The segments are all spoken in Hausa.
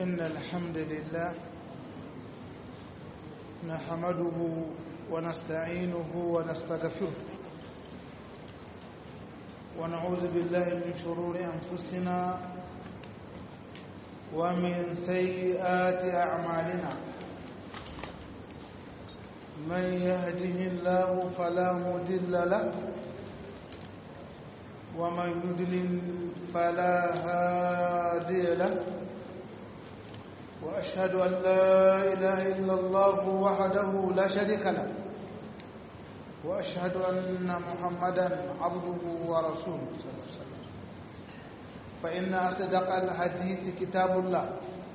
إن الحمد لله نحمده ونستعينه ونستغفره ونعوذ بالله من شرور أنفسنا ومن سيئات أعمالنا من يهده الله فلا مضل له ومن يضلل فلا هادي له وأشهد أن لا إله إلا الله وحده لا شريك له وأشهد أن محمدا عبده ورسوله صلى الله عليه وسلم فإن أصدق الحديث كتاب الله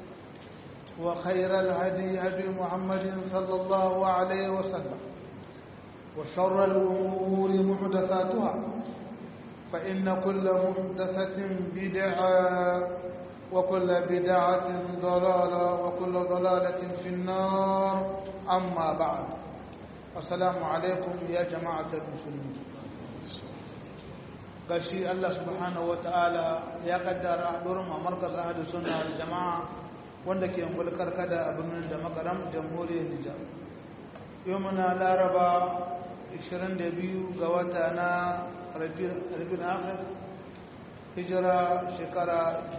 وخير الهدي هدي محمد صلى الله عليه وسلم وشر الأمور محدثاتها فإن كل محدثة بدعة وكل بدعة ضلالة وكل ضلالة في النار أما بعد السلام عليكم يا جماعة المسلمين gashi Allah subhanahu wata'ala ya kaddara durin a markaz ahadu sunna da jama'a wanda ke mulkar kada a birnin da makaram jamhuriyar Nijar yau muna laraba 22 ga wata na rabin akhir hijira shekara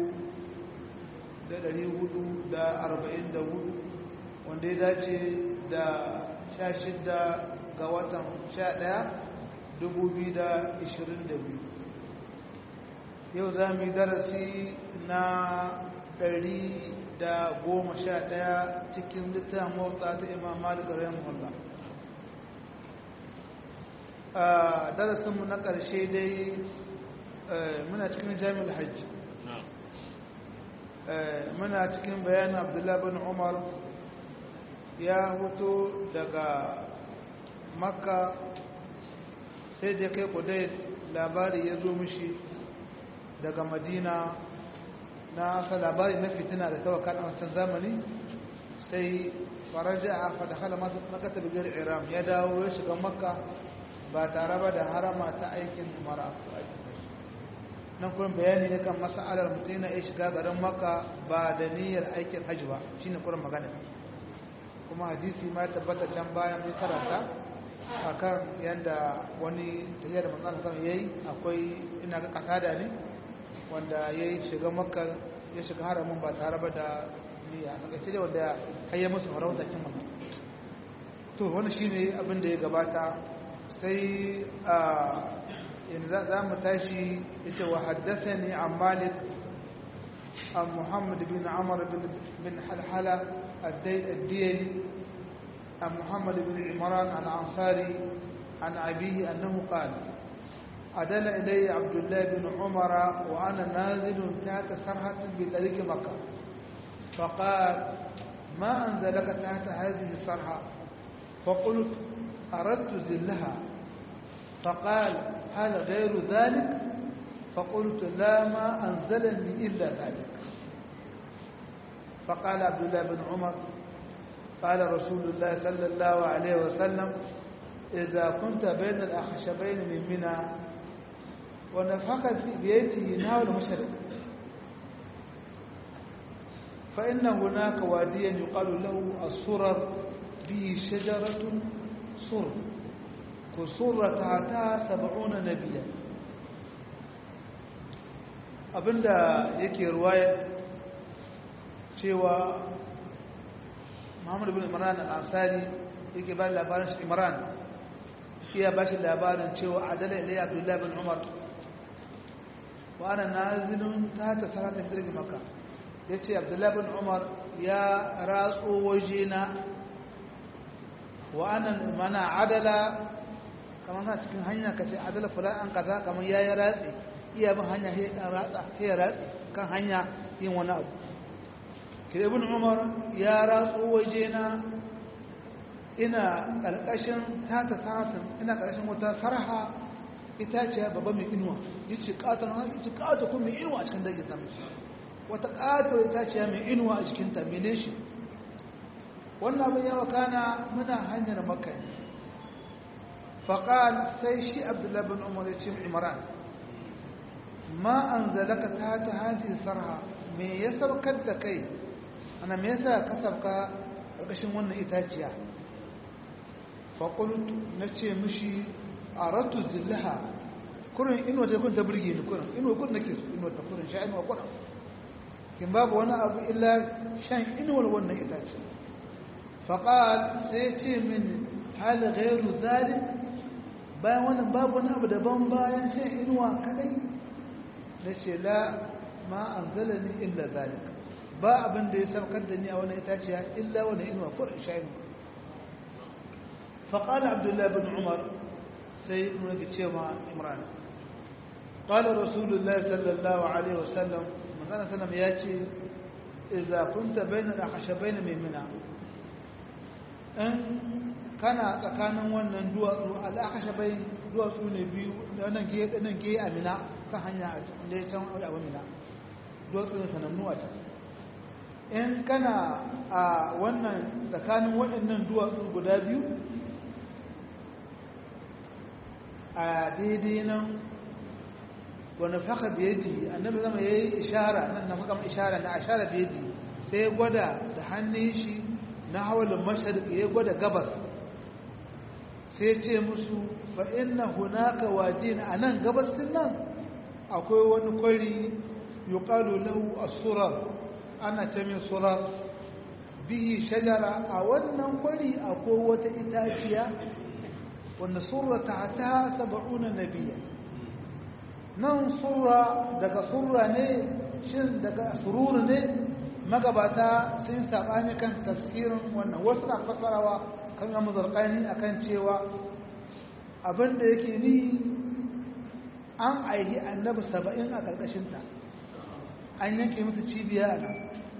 1444 wanda ya dace da 16 ga watan 11 2022 yau za mu yi darasi na 111 cikin littafin motsa ta imam malik rahimahullah a darasinmu na ƙarshe dai muna cikin jami'ar hajji muna cikin bayanin abdullahi bin umar ya hoto daga makka sai da kai kudai labari ya zo mishi daga madina na asa labari na fitina da tawaka a wancan zamani sai faraja a fadakala makata bigar iram ya dawo ya shiga makka ba tare ba da harama ta aikin mara nan kuma bayani ne kan mas'alar mutum yana iya shiga garin makka ba da niyyar aikin hajji ba shine kurin magana kuma hadisi ma ya tabbata can bayan mai karanta akan yadda wani tafiyar da manzan kan yayi akwai ina ga kasada ne wanda yayi shiga makka ya shiga haramin ba tare ba da niyya a takaice da wanda har ya musu farauta kin manzan to wani shine abin da ya gabata sai a yanzu za mu tashi ita wa haddasa ne a malik a muhammad bin amur bin halhala addiyari a muhammad bin imran al'ansari an abihi annahu qala عدل إلي عبد الله بن عمر وأنا نازل تحت سرحة بطريق مكة فقال ما أنزلك تحت هذه السرحة فقلت أردت زلها فقال هل غير ذلك فقلت لا ما أنزلني إلا ذلك فقال عبد الله بن عمر قال رسول الله صلى الله عليه وسلم إذا كنت بين الأخشبين من منى ونفخ في بيته نحو المشرق فإن هناك واديا يقال له السرر به شجرة سرر kusurra ta ta saba'una na biyar abinda yake ruwaya cewa muhammadu bin imran al-ansari yake ba labarin shi imran shi ya ba shi labarin cewa adala ilai abdullahi bin umar wa ana nazilun ta ta saratun birgin maka ya ce abdullahi bin umar ya ratso wajena wa ana mana adala kamar na cikin hanya ka ce adala fula an kaza kamar ya yi ratsi iya bin hanya ya ɗan ratsa ya ratsi kan hanya yin wani abu ke ibn umar ya ratso waje na ina ƙarƙashin tata satin ina ƙarƙashin wata sarha itaciya babba mai inuwa ya ce ƙaton ya ce ƙato kuma mai inuwa a cikin dajin samun shi wata ƙato itaciya mai inuwa a cikinta mene shi wannan abin yawa kana muna hanyar makka ne faƙal sai shi abdullahi bin umar ya ce imran ma an zalaka ta ta hadi sarha me ya saukar da kai ana me yasa ka sauka ƙarƙashin wannan itaciya faƙult na ce mishi a ratu zillaha kurin inuwa ta kun ta birge ni kurin inuwa kurin nake su inuwa ta kurin sha inuwa kurin kin babu wani abu illa shan inuwar wannan itace faƙal sai ce min hali gairu zalik bayan wannan babu wani abu daban bayan shan inuwa kadai na ce la ma an zala ni illa zalik ba abin da ya saukar da ni a wani itaciya illa wani inuwa kurin sha inuwa فقال عبد الله بن عمر سيد من كتشيما عمران قال رسول الله صلى الله عليه وسلم مثلا سلم ياتي إذا كنت بين الأخشبين من منى إن كان tsakanin wannan duwatsu al'akashabai duwatsu ne biyu nan ke nan ke amina kan hanya da ya can a amina duwatsu ne sanannu a can in kana a wannan tsakanin waɗannan duwatsu guda biyu a daidai nan wani faka biyadi annabi zama ya yi ishara nan na makam ishara na ashara biyadi sai ya gwada da hannun shi na hawalin mashariki ya gwada gabas sai ce musu fa'in na hunaka wajin a nan gabas din nan akwai wani kwari yi ƙalu lahu a surar ana ce mai surar bihi shajara a wannan kwari akwai wata itaciya wanda surra ta ta saba'una nabiya nan surra daga surra ne shin daga sururu ne magabata sun saɓani kan tafsirin wannan wasu na fasarawa kan yamu zarƙani a kan cewa abinda yake ni an aihi annabi saba'in a ƙarƙashinta an yanke musu cibiya a nan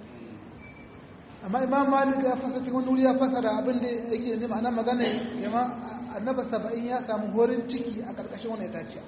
amma imam malik ya fasa cikin wani wuri ya fasara abinda yake nema ana magana yamma annaba saba'in ya samu horin ciki a ƙarƙashin wani itaciya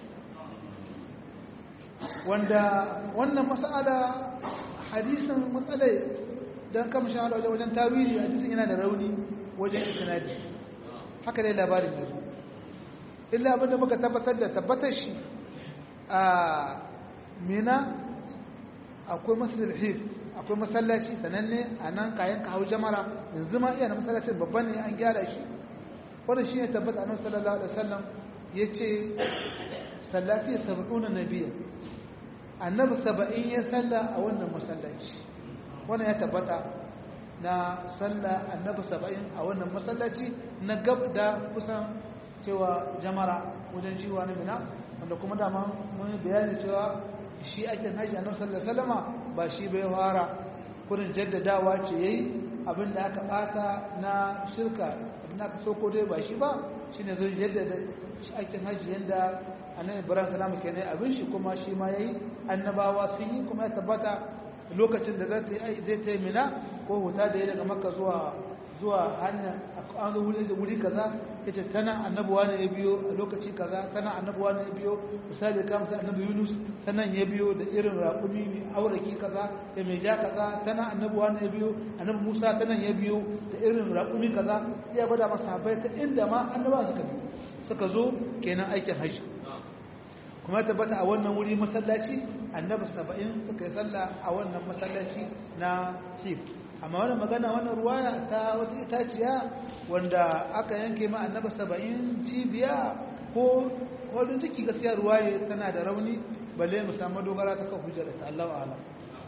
wanda wannan mas'ala hadisin matsalai don kama shahada wajen wajen tawili hadisin yana da rauni wajen isnadi haka dai labarin yanzu illa abinda muka tabbatar da tabbatar shi a mina akwai masjid hif akwai masallaci sananne a nan kayan ka hau jamara yanzu ma iya na masallacin babban ne an gyara shi wannan shine tabbata annabi sallallahu alaihi wasallam yace sallati 70 nabiyya annabi 70 ya salla a wannan masallaci wannan ya tabbata na salla annabi 70 a wannan masallaci na gab da kusan cewa jamara wajen jiwa na mina wanda kuma dama mun bayani cewa shi ake haji annabi sallallahu alaihi wasallama ba shi bai fara kurin jaddadawa ce yayi abinda aka bata na shirka na ka so ko dai ba shi ba shi ne zai jaddada aikin hajji yadda annabi ibrahim salamu ke ne abin shi kuma shi ma yayi annabawa sun yi kuma ya tabbata lokacin da zai zai ta mina ko huta da ya daga makka zuwa zuwa hanya an zo wuri wuri kaza yace tana annabuwa ne ya biyo a lokaci kaza tana annabuwa ne ya biyo misali kamar sai annabi yunus tanan ya biyo da irin raƙumi mai auraki kaza da mai ja kaza tana annabuwa ne ya biyo annabi musa tanan ya biyo da irin raƙumi kaza ya bada masa bai ta inda ma annabawa suka bi suka zo kenan aikin hajji kuma tabbata a wannan wuri masallaci annabi saba'in suka yi sallah a wannan masallaci na hif amma wannan magana wannan ruwaya ta wata itaciya wanda aka yanke ma annabi saba'in cibiya ko wadda ciki gaskiya ruwaye tana da rauni balle mu samu dogara ta kan hujjar ta Allahu a'lam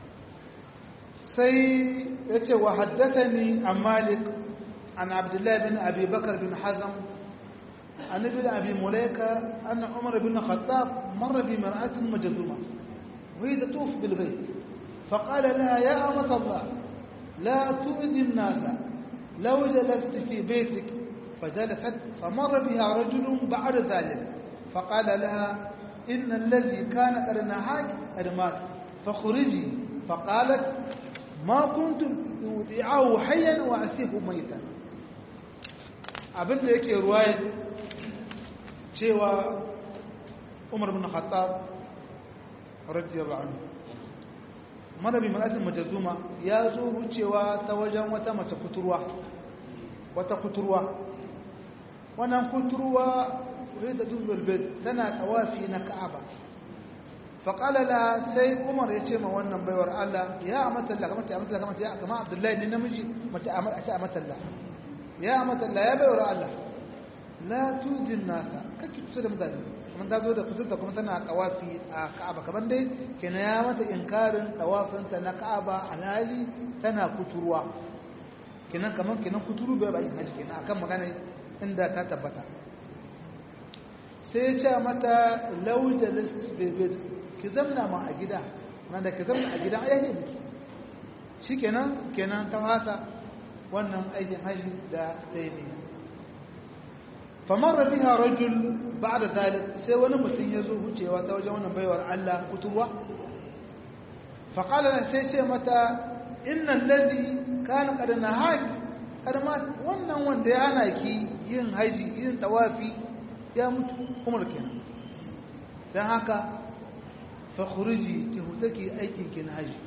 sai yace wa haddathani an malik an abdullah bin abi bakr bin hazm عن ابن أبي مليكة أن عمر بن الخطاب مر بمرأة مجذومة وهي تطوف بالبيت فقال لها يا أمة الله لا تؤذي الناس لو جلست في بيتك فجلست فمر بها رجل بعد ذلك فقال لها إن الذي كان قد نهاك قد مات فخرجي فقالت ما كنت أودعه حيا وأسيه ميتا abin da yake ruwayar cewa umar bin khattab radiyallahu anhu marabi malatin majazuma ya zo wucewa ta wajen wata mace kuturwa wata kuturwa wannan kuturwa rai da dubbar bed tana tawafi na ka'aba faƙala la sai umar ya ce ma wannan baiwar Allah ya amatalla kamar ta amatalla kamar ta kama abdullahi ne namiji mace a ce amatalla ya amatalla ya baiwar Allah la tuzin nasa kake kusa da mutane kuma ta zo da kusurta kuma tana kawafi a ka'aba kamar dai kina ya mata inkarin kawafinta na ka'aba alhali tana kuturwa kinan kamar kinan kuturu bai bayin haji kenan akan magana inda ta tabbata sai ya ce mata laujalis bebed ki zamna ma a gida wanda ki zamna a gida ya yi miki shi kenan kenan ta hasa wannan aikin haji da ɗaya ne famar rabiha rajul ba da dalib sai wani mutum ya zo wucewa ta wajen wannan baiwar Allah kuturwa faƙala sai ce mata innan lazi kana kada na haƙi karma wannan wanda ya hana ki yin haji yin tawafi ya mutu umar kenan don haka fakhruji ki hutaki aikin ki na haji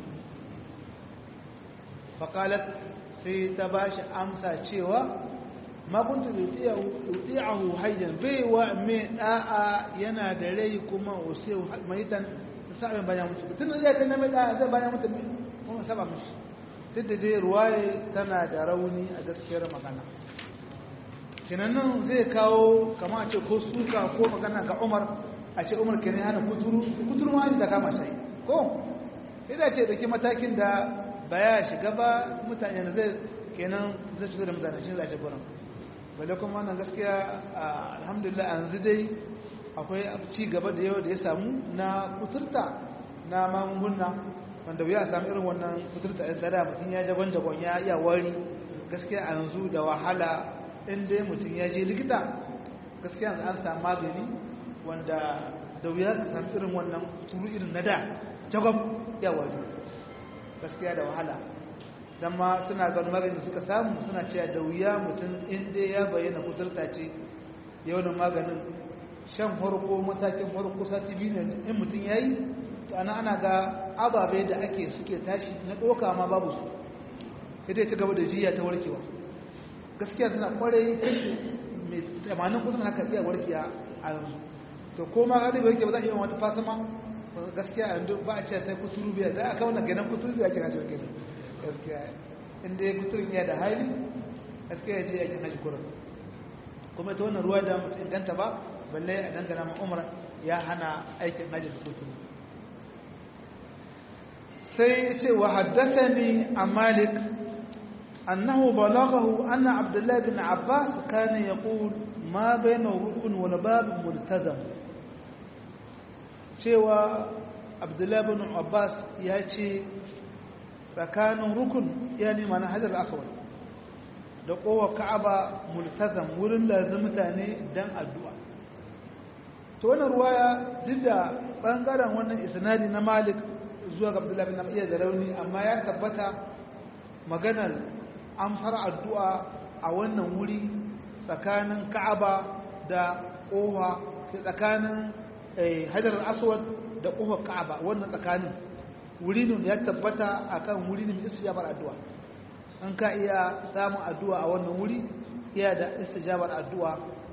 faqalat sai ta bashi amsa cewa ma kuntu uti'ahu hayyan bai wa me da'a yana da rai kuma usai maitan sabe bayan mutu tun da ya na mai da'a zai bayan mutu kuma saba mishi duk da dai ruwaye tana da rauni a gaskiyar magana kinannan zai kawo kama a ce ko suka ko magana ga umar a ce umar kenan hana kuturu kuturu ma da kama shi ko idan ce dauki matakin da baya shiga ba mutane da zai kenan zai shiga da mutane shi zai ce gurin balle kuma wannan gaskiya alhamdulillah yanzu dai akwai ci gaba da yau da ya samu na kuturta na magunguna wanda ya samu irin wannan kuturta ɗin tsada mutum ya jagon jagon ya iya wari gaskiya a yanzu da wahala in dai mutum ya je likita gaskiya yanzu an samu magani wanda da wuya ka samu irin wannan turu irin na da jagwab ya wari gaskiya da wahala don ma suna ganin magani suka samu suna cewa da wuya mutum in dai ya bayyana kuturta ce yawanin maganin shan farko matakin farko sati biyu ne in mutum ya yi to ana ana ga ababe da ake suke tashi na ɗoka ma babu su sai dai ci gaba da jiya ta warkewa gaskiya suna kwarai kashi mai tamanin kusan haka iya warkiya a yanzu to ko ma gadi bai ke ba za a yi wata fasama gaskiya a yanzu ba a ce sai kuturu biya za a kawo na ganin kuturu biya ke hajji wakilin gaskiya inda ya kuturin ya da hali gaskiya ya ce yakin hajji kurin kuma ita wannan ruwa da mutum inganta ba balle a dangana ma umar ya hana aikin hajji da kuturu sai ya ce wa haddasa ni a malik أنه بلغه أن عبد الله بن عباس كان يقول ما بين ركن والباب ملتزم cewa abdullahi bin abbas ya ce tsakanin rukun ya nema na hajjar aswad da kowa ka'aba multazam wurin lazim mutane don addu'a to wannan ruwaya duk da ɓangaren wannan isnadi na malik zuwa ga abdullahi bin iya da rauni amma ya tabbata maganar an fara addu'a a wannan wuri tsakanin ka'aba da ƙofa tsakanin hajar aswad da ƙofar ka'aba wannan tsakanin wuri ne ya tabbata a kan wuri ne mai istijabar addu'a an ka iya samun addu'a a wannan wuri iya da istijabar addu'a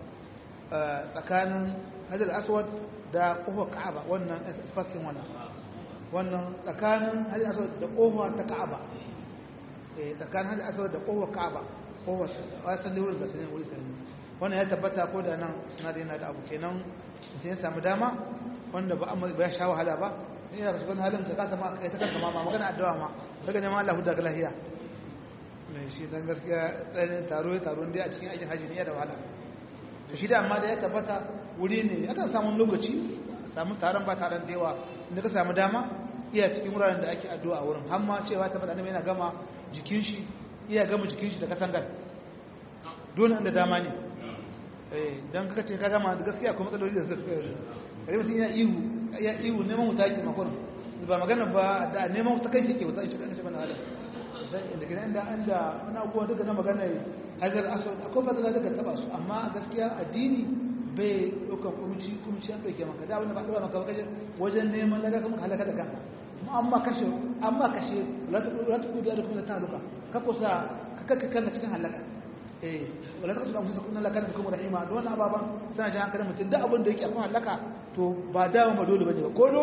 tsakanin hajar aswad da ƙofar ka'aba wannan fasfaskin wannan wannan tsakanin hajar aswad da ƙofa ta ka'aba tsakanin hajji asawar da kowar ka'aba kowar wasan wurin da sanin wuri sanin wannan ya tabbata ko da nan suna da yana da abu kenan mutum ya samu dama wanda ba amma ba ya sha wahala ba ina ba cikin halin ka kasa ma kai ta kanka ma magana addu'a ma daga neman Allah huda ga lahiya mai shi dan gaskiya tsayin taro ya taro dai a cikin aikin haji ne ya da wahala to shi da amma da ya tabbata wuri ne akan samu lokaci samu taron ba taron da yawa inda ka samu dama iya cikin wuraren da ake addu'a a wurin har ma cewa ta faɗa yana gama jikin shi iya gama jikin shi da katangar dole inda dama ne don kaka ce ka gama da gaskiya kuma matsaloli da suka yi kare mutum yana ihu ya ihu neman wuta yake makon ba magana ba da neman wuta kai ke wuta shi kan shi bana adam inda kina inda inda wani abubuwa duka na magana hajar aswad akwai fadala daga taba su amma gaskiya addini bai ɗaukan kumci kumci an ɗauke maka da wani ba ɗauka maka kaje wajen neman lada kuma ka halaka da kanka amma kashe amma kashe ratu kudu da kuma ta haluka ka kusa ka kakka kanka cikin halaka eh wala taqtu anfusakum inna kana bikum rahima da wannan ababan suna ji hankalin mutum duk abin da yake akwai halaka to ba dawo ma dole bane ba ko dole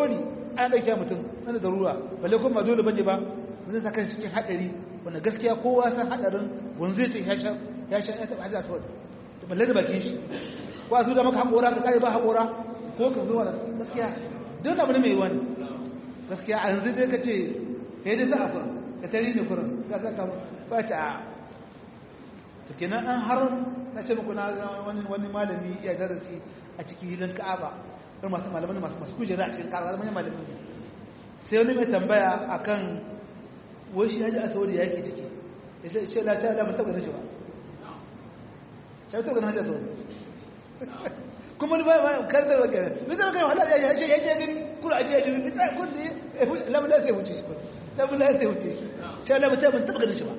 an ɗauke mutum wani darura balle kuma ba dole bane ba zai saka cikin haɗari wanda gaskiya kowa san haɗarin wani zai ce ya sha ya sha ya taɓa hajjar saboda da balle da bakin shi ko a zuwa maka haƙora ka kare ba haƙora ko ka zuwa da gaskiya don abu ne mai wani gaskiya a yanzu dai ka ce ya dai za a kurin ka tari ne kurin ka saka ba ta a to kenan an har na ce muku na wani wani malami ya darasi a cikin hilin ka'aba irin masu malaman masu masu kujera a cikin ka'aba malaman malamin sai wani mai tambaya akan wai shi haji asawari ya yake ciki ya ce shi la ta da ba taɓa shi ba shi taɓa ganin haji asawari kuma ni ba ba kar da wake ne zai kai wahala ya ce ya ce gani kula aje ya ji bi sai kun da lamu da sai wuce shi lamu da sai wuce shi shi la ba taɓa ganin shi ba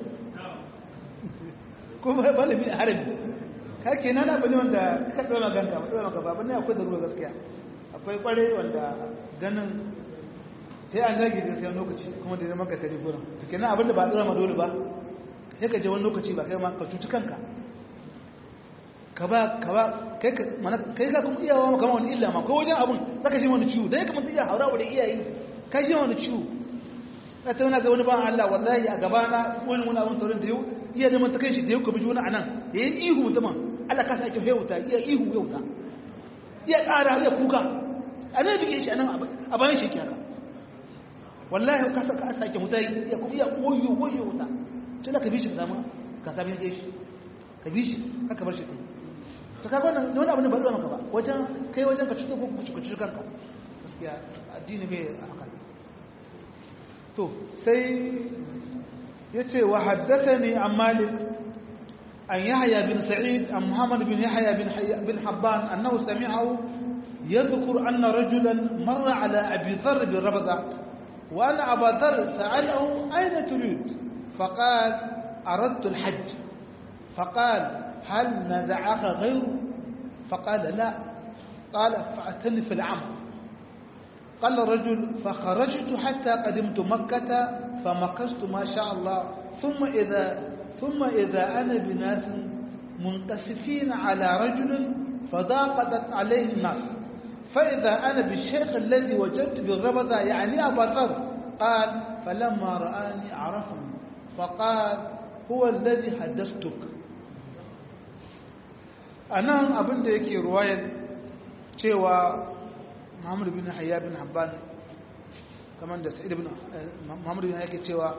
kuma malami a harami ka ke nan abu ne wanda ka ɗora ganka ba ɗora maka ba ne akwai da ruwa gaskiya akwai ƙware wanda ganin sai an zagi da sai lokaci kuma da zama ka tare gurin ta ke nan abin da ba ɗora ma dole ba sai ka je wani lokaci ba kai ma ka cuci kanka ka ba ka ba kai ka mana kai ka kuma iyawa maka wani illa ma ko wajen abun saka shi wani ciwo dai kamar iya haura da iyayi ka shi wani ciwo na tauna ga wani ban Allah wallahi a gabana wani wani abun taurin da yau iya da mata kai shi da yau ka biji wani anan ya yi ihu mutumin Allah ka sake hewuta iya ihu hewuta iya ƙara iya kuka a ne bige shi anan a bayan shi kyaka wallahi ka saka a sake wuta iya kuma iya koyo koyo wuta sai ka bi shi ka samu ka sami yake shi ka bi shi haka bar shi kai to kaga wannan wani abu ne ba zuwa maka ba wajen kai wajen ka cuta ko ku cuta kanka gaskiya addini bai haka to sai yace wa haddathani an malik an yahya bin sa'id an muhammad bin yahya bin bin habban annahu sami'ahu يذكر أن رجلا مر على أبي ذر بالربذة وأن أبا ذر سأله أين تريد فقال أردت الحج فقال هل نزعك غيره فقال لا قال فأتني في العمر قال الرجل فخرجت حتى قدمت مكة فمكثت ما شاء الله ثم إذا ثم إذا أنا بناس منقسفين على رجل فضاقت عليه الناس فإذا أنا بالشيخ الذي وجدت بالربذة يعني أبا ذر قال فلما رآني عرفني فقال هو الذي حدثتك أنا أبن يكي رواية cewa Muhammad bin Hayya bin Habban kamar da Sa'id bin Muhammad bin yake cewa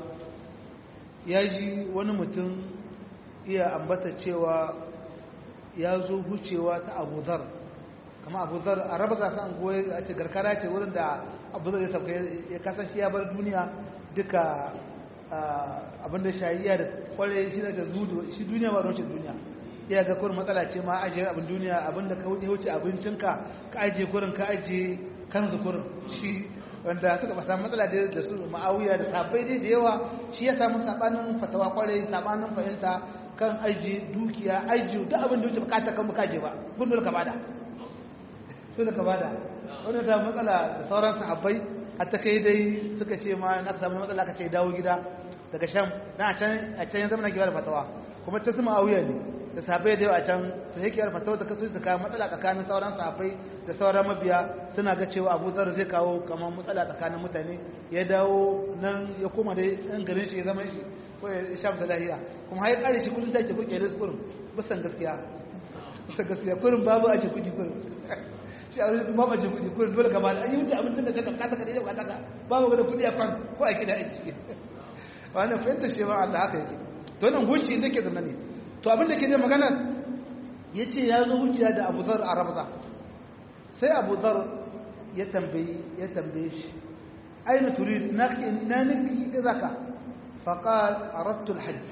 ya ji wani mutum iya ambata cewa ya zo hucewa ta Abu Dhar kama Abu Dhar a raba gasa an goye a ce garkara ce wurin da Abu Dhar ya sauka ya kasan shi ya bar duniya duka abinda shayiya da kware shi da zudu shi duniya ba roce duniya ya ga kurin matsala ce ma ajiye abin duniya abinda ka wuce abincinka ka ajiye kurin ka ajiye kanzu kurin shi wanda suka ba samu matsala da su ma'awiya da sabai dai da yawa shi ya samu sabanin fatawa kwarai sabanin fahimta kan ajiye dukiya ajiye duk abin da wuce bukata kan bukaje ba kun dole ka bada dole ka bada wanda ta matsala da sauran sahabbai hatta kai dai suka ce ma na samu matsala ka ce dawo gida daga sham dan a can a can ya zama na kiwa da fatawa kuma ta su ma'awiya ne da sahabbai da yawa a can to yake yar fatawa da kasu da kawo matsala tsakanin sauran sahabbai da sauran mabiya suna ga cewa Abu Zar zai kawo kamar matsala tsakanin mutane ya dawo nan ya koma da ɗan garin shi ya zama shi ko ya shafi da lahiya kuma har ya kare shi kullum sai ke kuke da kurin bisan gaskiya bisan gaskiya kurin babu a ce kuɗi kurin shi a wajen babu a ce kuɗi kurin dole ka ba an yi wuce abincin da ka kasa ka daidai ka babu da kuɗi a kwan ko a gida aiki wannan fahimtar shi ba Allah haka yake to nan goshi da ke zama ne to abin da ke da magana ya ce ya zo wuciya da abu zar a rabza sai abu zar ya tambayi ya tambaye shi aina turid na na nufi da zaka faqal aradtu alhajj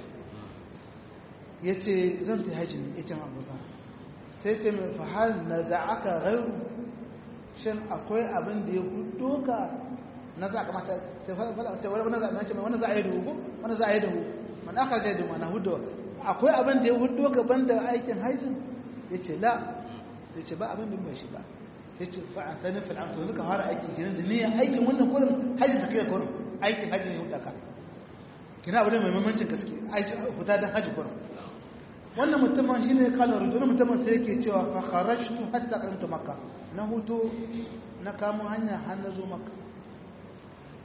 yace zan ta haji ne ita abu zar sai ce mai fa hal naza'aka ghayru shin akwai abin da ya hudo ka na za ka mata sai fa ce wani za a ce wani za a yi dubu wani za a yi dubu man aka je dubu na hudo akwai abin da ya hudo gaban da aikin haijin ya ce la ya ce ba abin da bai shi ba ya ce fa'an ta nufin an to suka fara aikin ginin da niyan aikin wannan kurin hajji ta kai kurin aikin hajji ne hudu ka kina abu ne mai mamancin gaske huta don hajji kurin wannan mutumin shi ne kalar rujunan mutumin sai yake cewa fa kharajtu hatta qadamtu makka na hutu na kamo hanya har na zo makka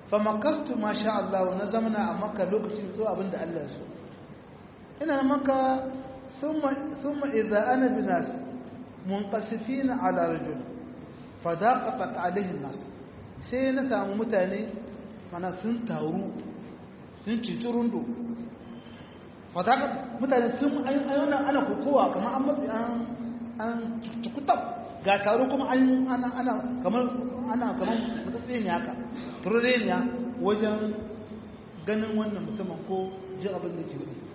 fa makastu ma sha Allah na zamana a makka lokacin zuwa abinda Allah ya so ina makka thumma thumma idza ana binas munqasifina ala rajul fadaqat alaihi nas sai na samu mutane mana sun taru sun cici rundo fadaqat mutane sun ayyana ana kokowa kamar an matsi an an tukutab ga taro kuma an ana ana kamar ana kamar mutatsini haka tureniya wajen ganin wannan mutumin ko jin abin da ke wuri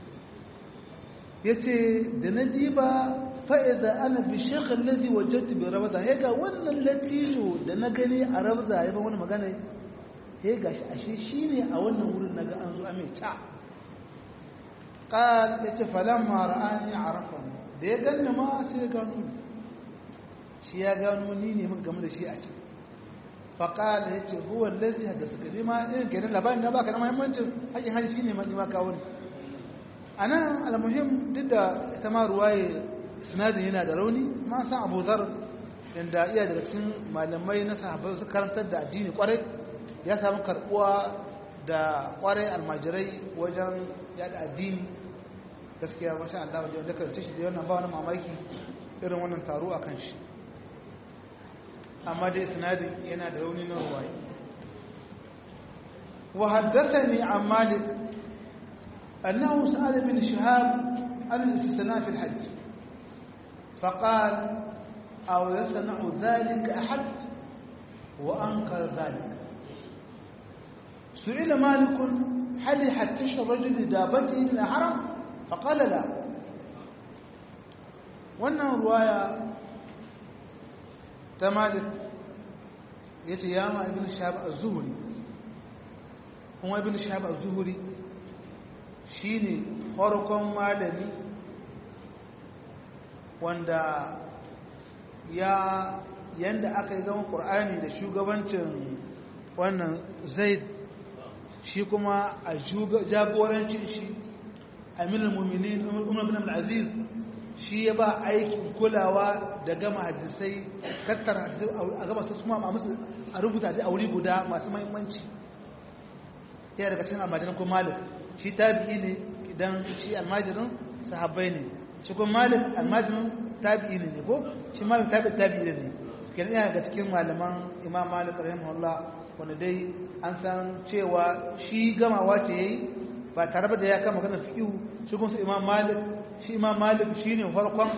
yace da na diba fa'iza ana bi shekar lazi wajen bi rabza ya ga wannan latijo da na gani a rabza ya ba wani magana ya ga shi ashe shi ne a wannan wurin na ga an zo a mai ca ƙal ya ce falon mara'ani a rafa da ya gani ma sai ya gano shi ya gano ni ne mun game da shi a ce faƙal ya ce huwa lazi da suka nema irin kenan labarin na baka na mahimmancin haƙin hali shi ne ma kawo ne a nan almuhim duk da ita ma ruwaye sinadin yana da rauni ma san abu zar inda iya daga cikin malamai na sahabbai su karantar da addini kwarai ya samu karbuwa da kwarai almajirai wajen yada addini gaskiya masha Allah wajen da karance shi da wannan ba wani mamaki irin wannan taro a kan shi amma dai sinadin yana da rauni na ruwaye wa haddathani an malik annahu sa'ala bin shihab an al-istisna fi al-hajj فقال أو يصنع ذلك أحد وأنكر ذلك سئل مالك هل يحتش الرجل لدابته من الحرم فقال لا wannan ruwaya ta malik ya ce ya ma ibn shahab az-zuhri kuma ibn shahab az-zuhri shine farkon malami wanda ya yanda aka yi zama ƙur'ani da shugabancin wannan zaid shi kuma a jagorancin shi aminin mummini umar bin aziz shi ya ba aikin kulawa da gama hadisai tattara hadisai a gama su kuma a musu a rubuta a wuri guda masu mahimmanci ya daga cikin almajirin kuma malik shi tabi'i ne idan shi almajirin sahabbai ne shi kuma malik almajirin tabi'i ne ko shi malik tabi'i tabi'i ne kenan yana daga cikin malaman imam malik rahimahullah wanda dai an san cewa shi gamawa ce yayi ba tare da ya kama kana fiqhu shi kuma su imam malik shi imam malik shine farkon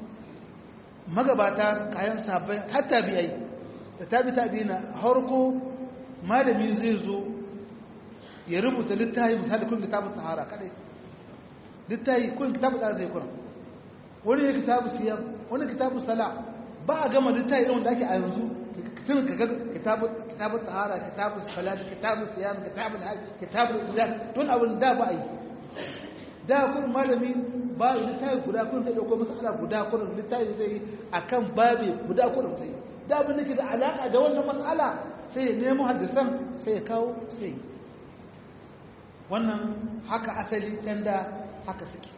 magabata kayan sahabbai har tabi'ai da tabi tabi'ina harko malami zai zo ya rubuta littafi misali kun kitabun tahara kadai littafi kun kitabun tahara zai kuna wani ne kitabu siyam wani kitabu sala ba a gama littafi irin wanda ake a yanzu tun ka ga kitabu kitabu tahara kitabu salat kitabu siyam kitabu hajj kitabu ibadat don abin da ba a yi da kun malami ba littafi guda kun sai dauko masala guda kun littafi zai akan babe guda kun sai da abin da ke da alaka da wannan mas'ala sai ya nemo hadisan sai ya kawo sai wannan haka asali can da haka suke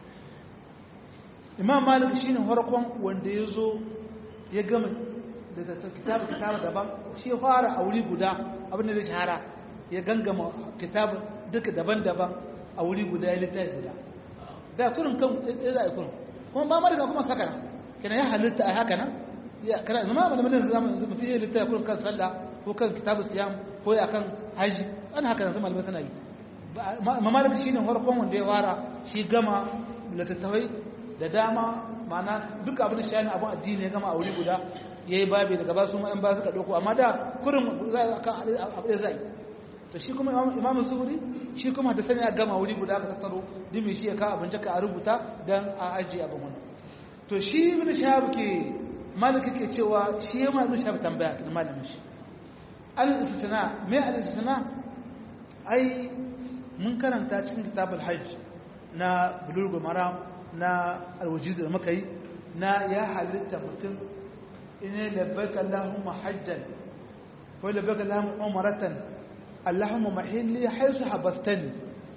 imam malik shine farkon wanda ya zo ya gama da kitabu kitabu daban shi ya fara a wuri guda abin da zai shahara ya gangama kitabu duka daban-daban a wuri guda ya littafi guda da kurin kan ya za a yi kurin kuma ba malika kuma saka kina ya halitta a haka nan ya kana zama ba da mulkin zama mutum ya littafi kurin kan sallah ko kan kitabu siyam ko ya kan haji ana haka nan zama malamai suna yi mamalika shine farkon wanda ya fara shi gama littattafai da dama mana duk abin da shani abin addini ya gama a wuri guda ya yi babi daga basu ma'an ba suka ɗauko amma da kurin abu da zai to shi kuma imamu zuhuri shi kuma da sani a gama wuri guda ka tattaro dimi shi ya ka abinci ka a rubuta don a ajiye abin wani to shi ibn shahab ke malika ke cewa shi ya ma ibn shahab tambaya kan malamin shi al-istisna me al-istisna ai mun karanta cikin kitabul hajj na bulugul maram na alwajiz da muka yi na ya halitta mutum ina labbaika Allahumma hajjan ko labbaika Allahumma umratan Allahumma mahilli haisu habastani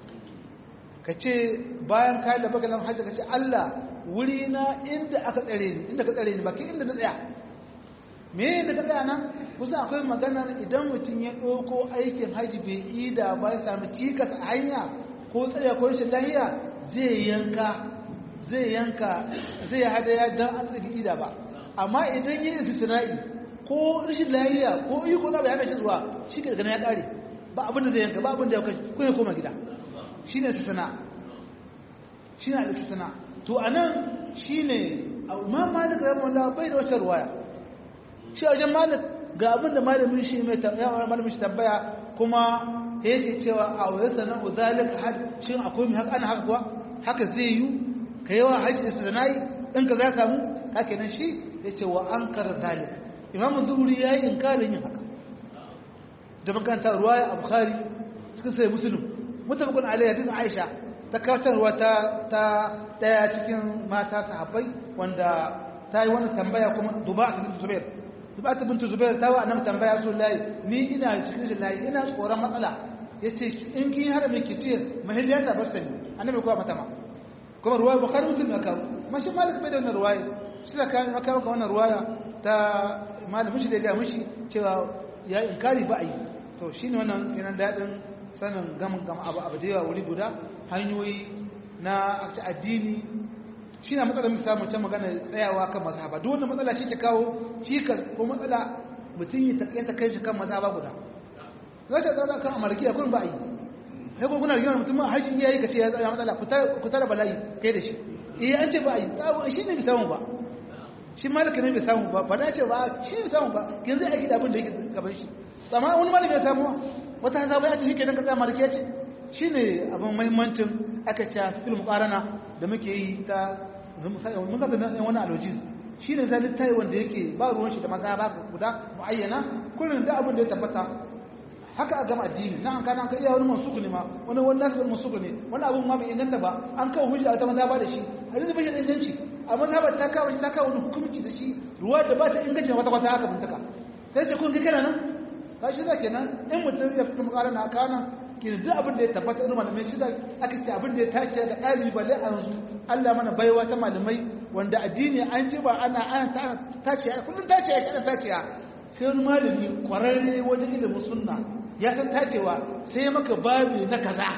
kace bayan kai labbaika Allahumma hajjan kace Allah wuri na inda aka tsare ni inda ka tsare ni baki inda na tsaya me inda ka tsaya nan kusa akwai magana idan mutum ya ɗauko aikin hajji bai ida ba ya sami cikas a hanya ko tsaya ko rashin lahiya zai yanka zai yanka zai hadaya don an tsaki ida ba amma idan yi istisna'i ko rashin lahiya ko yi ko na bai hana shi zuwa shi ke daga ya kare ba abin da zai yanka ba abin da ya kai ko ya koma gida shi ne istisna shi ne istisna to anan shi ne ma malik rahimahullah bai da wata ruwaya shi a wajen malik ga abin da malamin shi mai tambaya malamin shi tambaya kuma yake cewa a wayar sanar uzalik had shin akwai mai haka ana haka kuwa haka zai yi ka yawa hajji istinai in ka za samu haka nan shi ya ce wa an kara zalik imam zuhuri ya yi inkarin yin haka da makanta ruwaya a bukhari suka sai musulun mutabakun alayhi hadisin aisha ta kawatarwa ta ta daya cikin mata sahabbai wanda ta yi wani tambaya kuma duba a cikin zubair duba ta bintu zubair ta wa annabi tambaya su layi ni ina cikin shi layi ina tsoron matsala yace in kin har me kici mahilliya ta basta ni annabi kuwa mata ma kuma ruwaya bukhari muslim ya kawo mashi malik bai da wannan ruwaya shi da kan aka kawo wannan ruwaya ta malamin shi da ga mishi cewa ya inkari ba ai to shine wannan kenan dadin sanin gamin gama abu abu da yawa wuri guda hanyoyi na addini shi na matsalar mu samu can magana tsayawa kan mazhaba duk wannan matsala shi ta kawo cikas ko matsala mutum yi ta kai shi kan mazhaba guda za ta tsada kan amalkiya kun ba yi sai kuma kuna rigimar mutum har shi yayi ka ce ya tsaya matsala ku tara bala'i kai da shi eh an ce ba yi shi ne bai samu ba shi malaka ne bai samu ba ba na ce ba shi bai samu ba kin zai aiki da abin da yake gaban shi amma wani malami ya samu wata hazaba ya ce shi kenan ka tsaya malikiya ce shine abin muhimmancin aka ce film qarana da muke yi ta mun ga da wani alojis shine zai littafi wanda yake ba ruwan shi da maza ba guda muayyana kullun da abin da ya tabbata haka a gama addini na an kana an kai iya wani mansuku ne ma wani wani nasu wani mansuku ne wani abun ma bai inganta ba an kawo hujja ta maza ba da shi hadisi bai da inganci amma ta ba ta kawo shi ta kawo wani hukunci da shi ruwa da ba ta inganci wata wata haka bincika sai ce kun kai kana nan ka shi zake nan in mutum ya fito makara na kana ki duk abin da ya tabbata irin malamai shi da aka ce abin da ya tace da ɗalibi balle a yanzu Allah mana baiwa ta malamai wanda addini an ji ba ana ana tace kullum tace ya kada tace sai wani malami kwararre wajen ilimin sunna ya san tacewa sai ya maka babi na kaza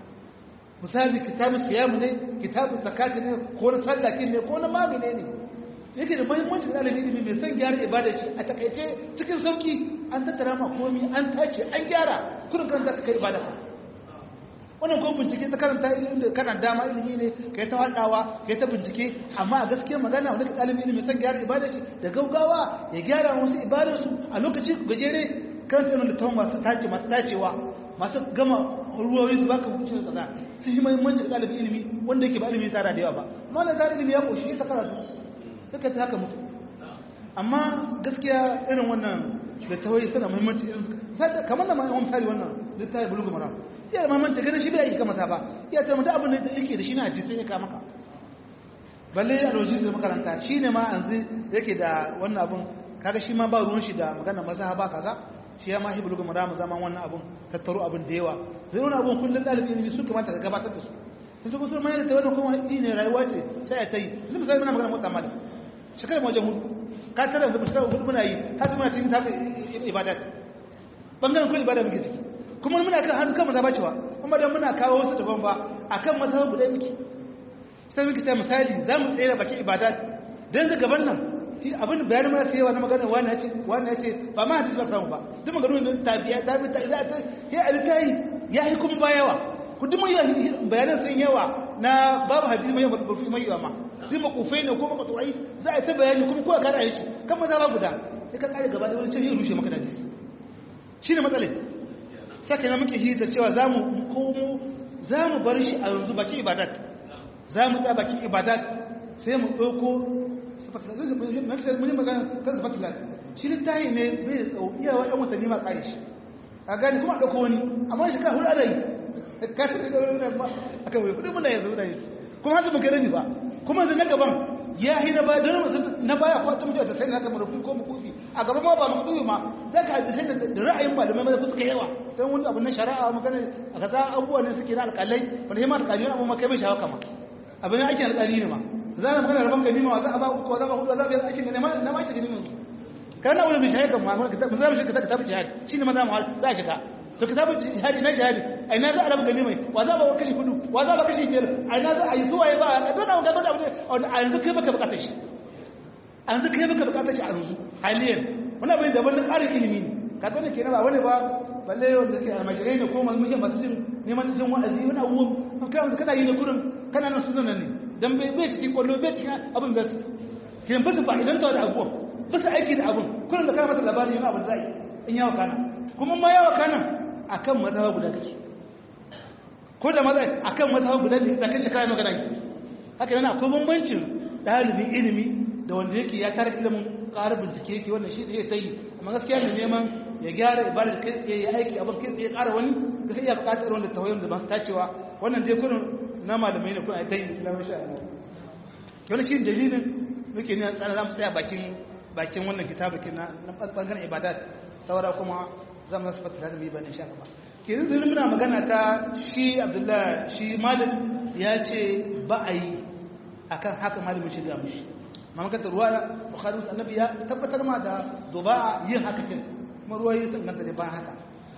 misali kitabun siyamu ne kitabun zakati ne ko na sallakin ne ko na mami ne ne yake da muhimmanci da ɗalibin ilimi mai son gyara ibada shi a takaice cikin sauki an tattara ma komi an tace an gyara kudin kan za ka kai ibada ka wannan ko bincike ta karanta ilimin da kana dama ilimi ne kai ta haɗawa kai ta bincike amma a gaskiya magana wani ɗalibin ilimi son gyara ibada shi da gaugawa ya gyara wasu ibadarsu a lokaci gajere kan irin da tawon masu tace masu tacewa masu gama ruwayoyi su baka hukunci da kaza sun yi muhimmanci da ɗalibin ilimi wanda yake ba ilimi tsara da yawa ba amma na tsara ilimi ya ƙoshi ta karatu suka ta haka mutu amma gaskiya irin wannan da tawayi suna muhimmanci irin suka kamar da ma'aikon misali wannan da ta yi bulugu mara iya da muhimmanci ganin shi bai yi kama ta ba iya ta mutu abin da yake da shi na hadisi ya kama ka balle a lojis da makaranta shi ne ma yanzu yake da wannan abin kaga shi ma ba ruwan shi da magana maza ba kaza shi ya ma hi bulugu mara mu zaman wannan abin tattaro abin da yawa zai wani abin kullum ɗalibin ilimi su kamata ka gabatar da su yanzu musulman yana ta wannan kuma ne rayuwa ce sai a ta yi yanzu misali muna magana mota malik shekarar wajen hudu ka tara da shekarar hudu muna yi har muna cikin tafi ibadat bangaren kun ibada muke ciki kuma muna kan hannu kan maza bacewa kuma da muna kawo wasu daban ba a kan maza guda muke sai muke ta misali za mu tsere bakin ibadat don ga gaban nan abin bayanin mara sayewa na magana wani ya ce wani ya ce ba ma hadisi samu ba duk maganin da tabiya tabi ta za ta ya alkai ya yi kuma bayawa ku duk mun bayanan sun yawa na babu hadisi mai yawa mai yawa ma duk makufai ne ko makatuwai za a ta bayani kuma kowa kana yi shi kan maza ba guda sai ka kare gaba da wani can yi rushe maka daji shi ne matsalai sake na muke hita cewa za mu komo za mu bar shi a yanzu bakin ibadat za mu tsaya bakin ibadat sai mu ɗauko mun magana kan sifatilat shi littahi ne bai da tsawo iyawa yan watanni ma kare shi a gani kuma a ɗauko wani amma shi ka hulɗa da yi ka shi da wani a kan wani kudin muna yanzu da yi kuma hanzu mun kai rabi ba kuma da na gaban ya yi na baya don na baya ko ta mutuwa ta sai na kama rufi ko mukufi a gaban ma ba mu kudu ma za ka hadisai da ra'ayin malamai mai fuska yawa don wani abu na shari'a magana a kaza abubuwa ne suke na alƙalai wanda ma alƙali abu ma kai bai shawa kama abu ne aikin alƙali ne ma za a magana rabon gani ma za a ba uku za a ba hudu za a biyar aikin ne na ma aikin gani kana wani bishaya kan ma kitab za mu shiga kitab jihad shine maza mu za a shiga to kitab jihad ina jihad ai na za a rabu ganimai wa za ba kashi kudu wa za ba kashi biyar ai na za a yi zuwa ya ba a dona ga dona a yanzu kai baka bukatar shi a yanzu kai baka bukatar shi a yanzu haliyan wani abin daban na ƙarin ilimi ne ka gane kenan ba wani ba balle wanda ke almajirai ne ko malmujin masu jin neman jin wa'azi wani abubuwan kai wanda kana yi na kurin kana nan su zanen ne dan bai bai cikin kwallo bai cikin abin da su kenan ba su fa'idan da abubuwan ba su aiki da abin kurin da kana masa labarin yana abin zai in yawa kana kuma ma yawa kana akan mazhaba guda kake ko da maza akan mazhaba guda ne da kashe kai magana haka yana akwai bambancin dalibin ilimi da wanda yake ya tare ilimin ƙara bincike yake wannan shi zai sai amma gaskiya ne neman ya gyara ibadar kai tsaye ya aiki abin kai tsaye ƙara wani ga sai ya buƙatar wanda tawayin da ba su tacewa wannan dai kurin na malamai ne kun a tayi na masha Allah wannan shi dalilin muke ne tsara zamu tsaya bakin bakin wannan kitabukin na na bangaren ibadat saura kuma zamu nasu fata da mu ba insha Allah kenan zai muna magana ta shi Abdullahi shi malam ya ce ba a yi akan haka malamin shiga mushi mamakata ruwa bukhari annabi ya tabbatar ma da duba yin haka kin kuma ruwa yi sun ganta da bayan haka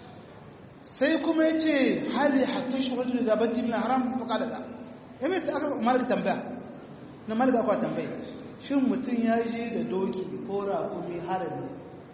sai kuma ya ce hali hatta shi rajul da bati min haram fa qala la yayin da aka malaka tambaya na malaka aka tambaya shin mutum ya je da doki ko raƙumi harami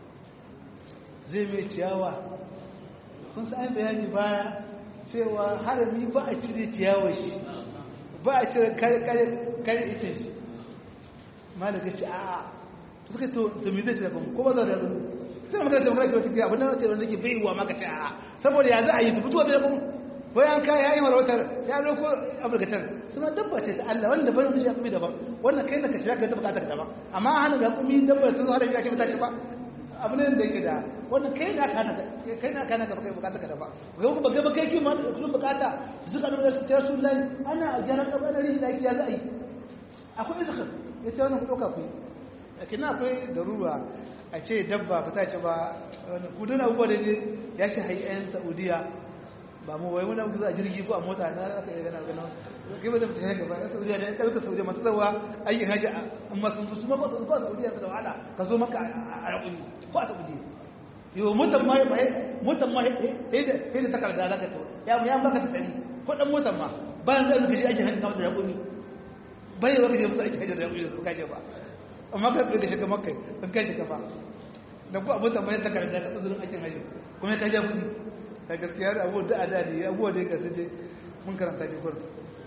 zai mai ciyawa kun san bayani baya cewa harami ba a cire ciyawar shi ba a cire kare kare kare ita shi malaka ce a'a suka to to me zai ce ba ko ba za da ba sai magana ta magana ta wata abin da wanda yake bai wa maka ce a'a saboda ya za a yi ta fito da kuma ko yan kai yayi marautar ya dauko aburgatar suna dabba ce ta Allah wanda bai shi kuma daban wannan kai da ka shirya kai ta bukata ka daban amma hana ga kuma dabba ta zo har ya ce mata ce ba abu ne da yake da wannan kai na kana kai na kana ka kai bukata ka daban ga kuma ga kai ki ma kullum bukata zuka da su ta sunan ana a jaran da bana rin da ya za a yi akwai izkhar ya ce wannan kuɗauka ku lakin akwai darura a ce dabba ba ta ce ba kudin abubuwa da je ya shi hayan saudiya ba mu wai wani abu za a jirgi ko a mota na aka yi gana gana kai ba zai fita gaba na saudiya ne ɗauka saudiya masu tsawa aikin hajji amma sun su ma ba su ba saudiya su da wahala ka zo maka a rakuni ko a saudiya yau motan ma motan ma sai da takarda za ka to ya baka ta tsari ko dan motan ma bayan zai ka je aikin hajji kamar da rakuni bai yi wakaje musu aiki hajjar da yaƙuri su kaje ba amma ka tsaye da shiga makai sun kai shiga ba da ku abin da mai takarda ta tsazurin aikin hajjar kuma ya kaje kudi ta gaskiya da abubuwa da a dadi abubuwa da ya gasu je mun karanta ji gurin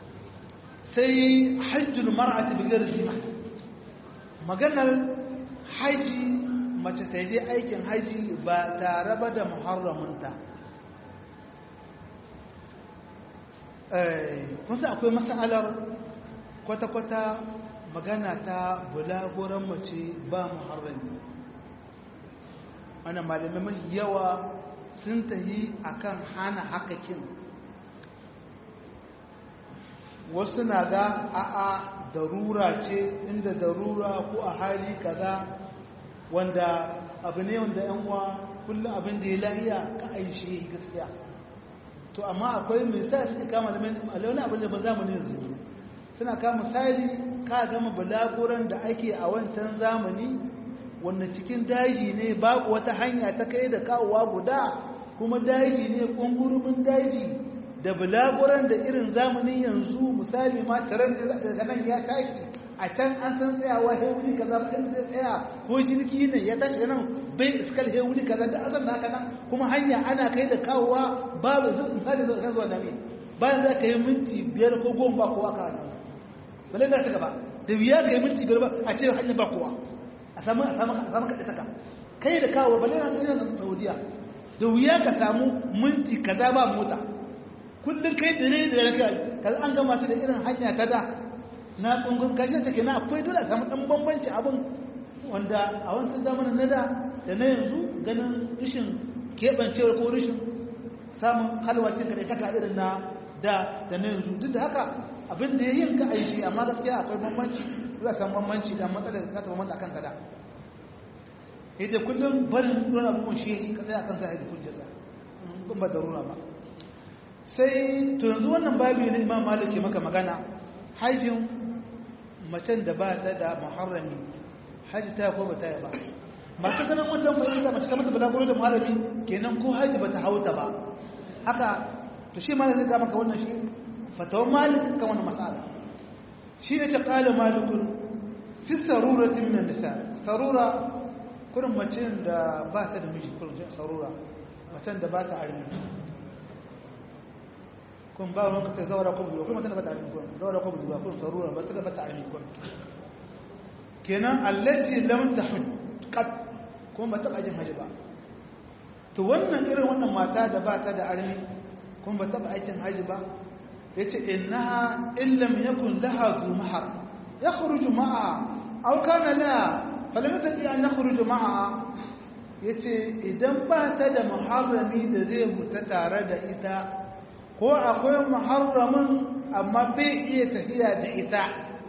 sai hajjul mar'ati bi ghairi zima maganar haji mace ta je aikin haji ba tare ba da muharramunta kun san akwai masalar kwata-kwata magana ta bulaguran mace ba muharrami ana malamai mafi yawa sun tahi akan hana hakakin wasu na ga a'a darura ce inda darura ko a hali kaza wanda abu ne wanda yan uwa kullum abin da ya lahiya ka aishe gaskiya to amma akwai mai sa suke kama da mai abin da ba za mu ne yanzu suna ka misali ka gama bulaguran da ake a wancan zamani wanda cikin daji ne babu wata hanya ta kai da kawowa guda kuma daji ne kungurumin daji da bulaguran da irin zamanin yanzu misali ma taron da daga nan ya tashi a can an san tsayawa he wuri kaza ba in zai tsaya ko jirgi ne ya tashi nan bai iskal he wuri kaza da azan haka nan kuma hanya ana kai da kawowa babu misali zai kan zuwa da ne bayan za ka yi minti biyar ko goma ba kowa ka hannu balle da ta gaba da wuya ka yi minti biyar ba a ce hanyar ba kowa a samu a samu a samu kaɗe taka kai da kawo balle na tsaye na saudiya da wuya ka samu minti kaza ba mota kullum kai da ne da ya kai kaza an gama su da irin hanya ta da na kungun kashin take na akwai dole a samu ɗan bambanci abin wanda a wancan zamanin na da da na yanzu ganin rashin keɓancewar ko rashin samun halwacin kaɗe taka irin na da da na yanzu duk da haka abin da ya yin ka aishi amma gaskiya akwai bambanci za san bambanci da matsalar za ta bambanta akan kada ita kullum barin ruwan abubuwan shi ka tsaya akan sa da hujjata kun ba darura ba sai to yanzu wannan babu ne imam malik maka magana hajjin macen da ba ta da muharrami haji ta ko ba ta yi ba masu ganin wancan fahimta mace ta mata balaguro da malami kenan ko haji bata hauta ba haka to shi ma zai ga maka wannan shi fatawan malik kan wannan mas'ala shi ne ta kala malikun fi saruratin min nisa sarura kurin mace da ba ta da miji kurin sarura macen da ba ta armi kun ba ruwan ka ta zawara ko buduwa kuma tana ba ta armi kun zawara ko buduwa kun sarura ba ta da ba ta armi kun kenan allati lam tahud qat kuma ba ta ajin haji ba to wannan irin wannan mata da ba ta da armi kuma ba ta ba aikin haji ba yace innaha illam yakun laha zu mahar yakhruju ma'a aw kana la falam tati an yakhruju ma'a yace idan ba ta da muharrami da zai huta tare da ita ko akwai muharramin amma bai iya tafiya da ita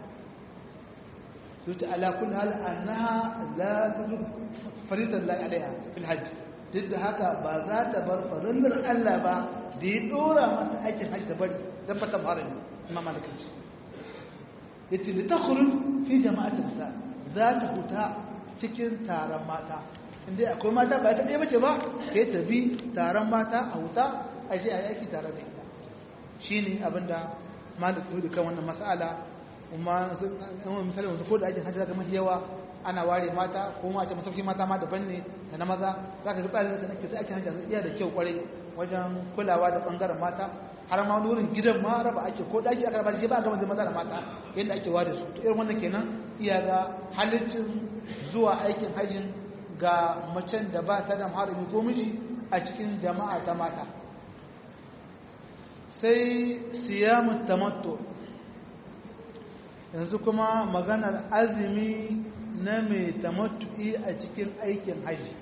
yace ala kulli hal annaha la tazur faridan la alaiha fil hajj duk da haka ba za ta bar farillar Allah ba da ya dora mata aikin hajji da bari don fata muharrami imam malikin shi yace li takhruj fi jama'atin nisa za ta huta cikin taron mata inda akwai mata ba ta ɗaya bace ba sai ta bi taron mata a huta a je a yi aiki tare da ita shine abinda malik ya kan wannan mas'ala kuma misali wanzu ko da aikin hajji zaka mafi yawa ana ware mata ko ma a ce masauki mata ma daban ne da na maza za ka ga tsarin da nake sai aikin hajji iya da kyau kwarai wajen kulawa da bangaren mata har ma wurin gidan ma raba ake ko daki aka raba shi ba ga maza da mata yadda ake ware su to irin wannan kenan iya ga halittin zuwa aikin hajjin ga macen da ba ta da harami ko miji a cikin jama'a ta mata sai siyamu tamattu yanzu kuma maganar azumi na mai tamattu'i a cikin aikin haji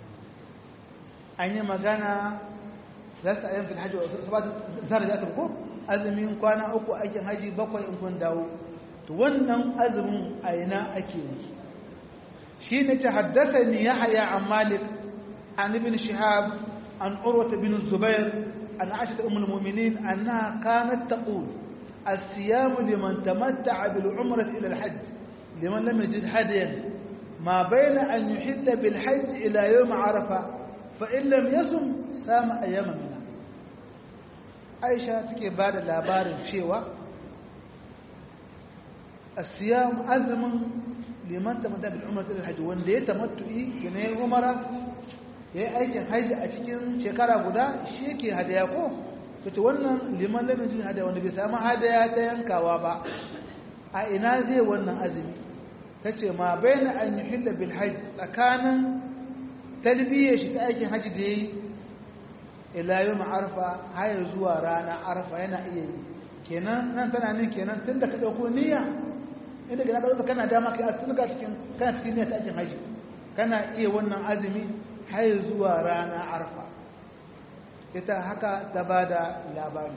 an yi magana za su ayyan fil hajji sabatu zara da ko azumin kwana uku aikin haji bakwai in kun dawo to wannan azumin a ina ake yi shi ne ta haddasa ni ya haya an malik an ibn shihab an urwata bin zubair an aisha ummul mu'minin annaha kanat taqul الصيام لمن تمتع بالعمرة إلى الحج لمن لم يجد هديا ما بين أن يحد بالحج إلى يوم عرفة فإن لم يصم سام أيام منها عائشة تكي بعد الأبار الشيوة الصيام أزم لمن تمتع بالعمرة إلى الحج وان دي تمتعي كنه عمرة ya yi aikin haji a cikin shekara guda shi yake hadaya ko ta ce wannan liman lamin hadaya wanda bai samu hadaya ta yankawa ba a ina zai wannan azumi ta ce ma bai na an yi hila bil haji tsakanin talbiyyar shi ta aikin haji da ya yi ilayu ma'arfa haya zuwa rana arfa yana iya yi kenan nan tana nin kenan tun da ka ɗauko niyya inda gina ka kana dama kai a tun ka cikin kana cikin niyya ta aikin haji kana iya wannan azumi haya zuwa rana arfa ita haka ta ba da labari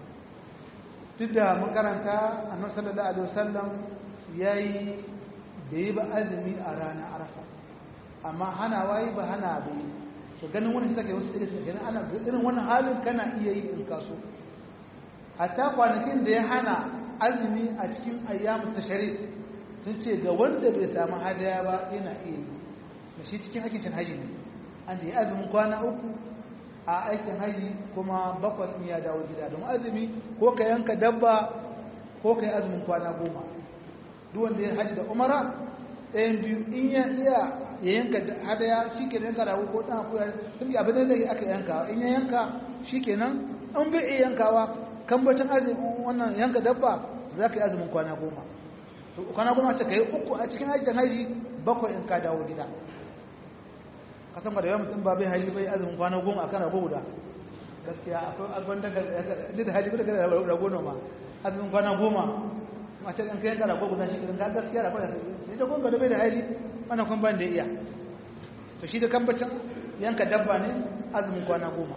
duk da makaranta annabi sallallahu alaihi wasallam yayi da yi ba azumi a ranar arafa amma hana wayi ba hana bai to ganin wani sake wasu irin ganin ana irin wannan halin kana iya yi in kaso hatta kwanakin da ya hana azumi a cikin ayyamu tashari sun ce ga wanda bai samu hadaya ba yana iya yi da shi cikin aikin haji ne an ce azumin kwana uku a aikin haji kuma bakwai in ya dawo gida don azumi ko ka yanka dabba ko ka yi azumin kwana goma duk wanda ya haji da umara ɗayan biyu in ya iya ya yanka hadaya shi ke yanka rago ko ɗan akuya sun yi abin da aka yanka in ya yanka shi ke nan an bai iya yankawa kambacin azumin wannan yanka dabba za ka yi azumin kwana goma kwana goma ce ka yi uku a cikin aikin haji bakwai in ka dawo gida kasan da yawan mutum ba bai haji bai azumin kwana goma a kan rago guda gaskiya akwai albon daga da haji bai daga rago noma azumin kwana goma a ce ɗan kayan ka rago guda shi ka gaskiya rago da sai da kuma da bai da haji wannan kuma ban da iya to shi da kambacin yanka dabba ne azumin kwana goma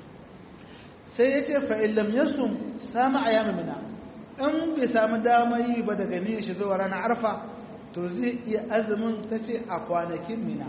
sai ya ce fa'in lam yasum samu a yamma mina in bai samu dama yi ba daga niyyar shi zuwa ranar arfa to zai iya azumin ta ce a kwanakin mina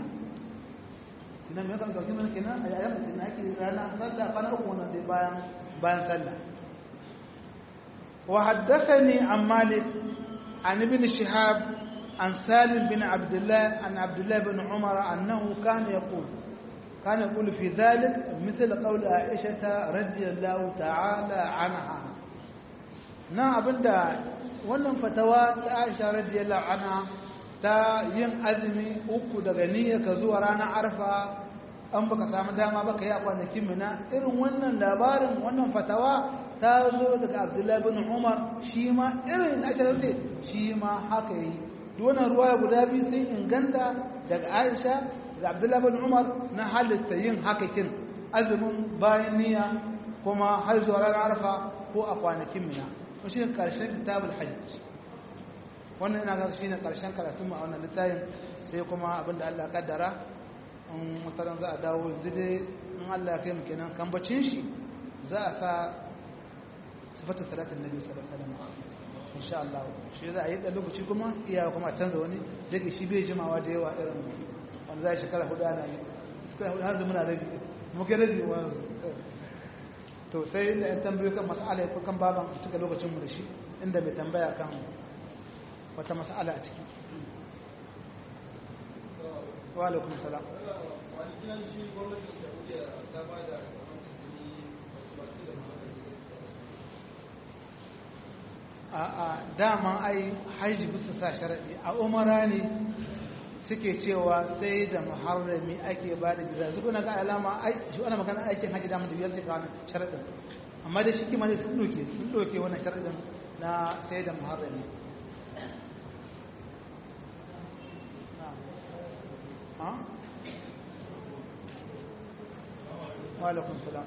idan mai kan ɗauki mana kenan a yayin mutum na ake rana sallah kwana uku wannan dai bayan bayan sallah wa haddathani an malik an ibn shihab عن سالم بن عبد الله عن عبد الله بن عمر أنه كان يقول كان يقول في ذلك مثل قول عائشة رضي الله تعالى عنها na abinda wannan fatawa ta Aisha radiyallahu anha ta yin azumi uku daga niyya ka zuwa ranar arfa an baka samu dama baka yi a kwanakin mina irin wannan labarin wannan fatawa ta zo daga Abdullahi bin Umar shi ma irin Aisha ce shi ma haka yi wannan ruwaya guda biyu sun inganta daga Aisha da Abdullahi bin Umar na halitta yin hakakin azumin bayan niyya kuma har zuwa ranar arfa ko a kwanakin mina ko shi ne karshen kitabul hajj wannan ina ga shi ne karshen karatun mu a wannan littafin sai kuma abinda Allah kaddara in mutaran za a dawo yanzu dai in Allah ya kai mu kenan kambacin shi za a sa sifatar salatin nabi sallallahu alaihi wasallam insha Allah shi za a yi dan lokaci kuma iya kuma canza wani dake shi bai jimawa da yawa irin wanda za a shekara hudu ana yi suka hudu har da muna rabi muke rabi wa to sai inda yan tambayo kan mas'ala ko kan baban cika lokacin mu da shi inda mai tambaya kan wata mas'ala a ciki wa alaikum salam a dama ai haji bisa sa sharaɗi a umara ne suke cewa sai da muharrami ake ba da biza zuku na ga alama shi wani magana aikin haji dama da biyar sai kawo sharaɗin amma da shi kima ne sun ɗauke sun ɗauke wannan sharaɗin na sai da muharrami wa alaikum salam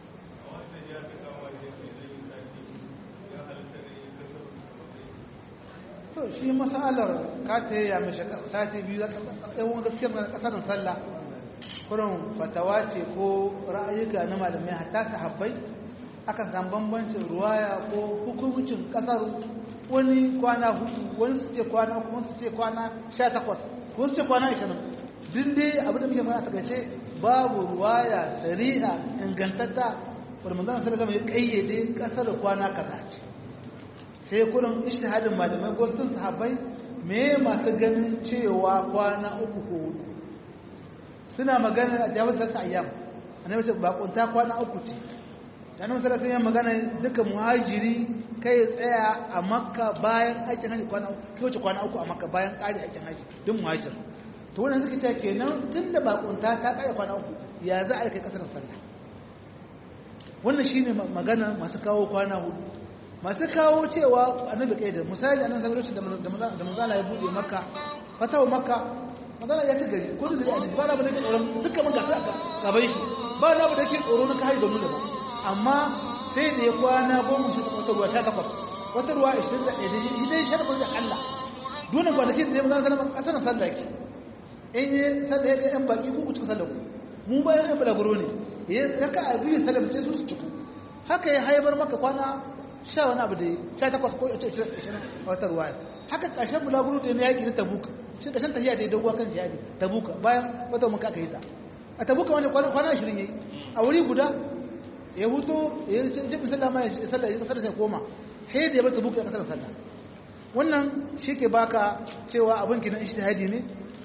to shi masalar ka ta yi ya mashi sati biyu yawon gaskiyar kasarin sallah kurin fatawa ce ko ra'ayuka na malamai hatta sahabbai aka san bambancin ruwaya ko hukumcin kasar wani kwana hudu wani su ce kwana kuma su ce kwana sha takwas ko su ce kwana ashirin duk dai abin da muke mana a takaice babu ruwaya sari'a ingantatta wadda manzana sallallahu alaihi ya kayyade kasar kwana kaza ce sai kurin ishtihadin malamai ko sun sahabbai me masu ganin cewa kwana uku ko hudu suna magana a jawar da ta ayyam annabi ce bakunta kwana uku ce dan nan sai sun magana duka muhajiri kai tsaya a makka bayan aikin haji kwana uku kai wuce kwana uku a makka bayan ƙari aikin haji duk muhajir to wannan suka ce kenan tunda bakunta ta ƙare kwana uku ya za a kai kasar sallah wannan shine magana masu kawo kwana hudu masu kawo cewa annabi kai da misali annabi sallallahu alaihi wasallam da manzala ya bude makka fatawa makka manzala ya ci gari ko da gari ba na ba da ke tsoron dukkan man gasa ka gaban shi ba na ba da ke tsoro na kai da nuna ba amma sai da ya kwana goma shi wata ruwa sha takwas wata ruwa ishirin da ɗaya shi dai sha takwas da Allah dole kwanakin da ya manzala sallallahu alaihi wasallam sallah ki in yi sallah ya ga yan baki ku kuka sallah ku mu bayan yan balaguro ne ya raka a biyu sallah ce su su ciku haka ya haibar maka kwana sha wani abu da ya sha takwas ko yace ishirin wata ruwaya haka ƙarshen bulaguro da ya yaƙi na tabuka shi ƙarshen tafiya da ya doguwa kan jihadi tabuka bayan wata muka aka yi ta a tabuka wani kwana ashirin ya yi a wuri guda ya huto ya yi jibin sallah ma ya sallah ya kasar sai koma sai da ya bar tabuka ya kasar sallah wannan shi ke baka cewa abin kinan ishtihadi ne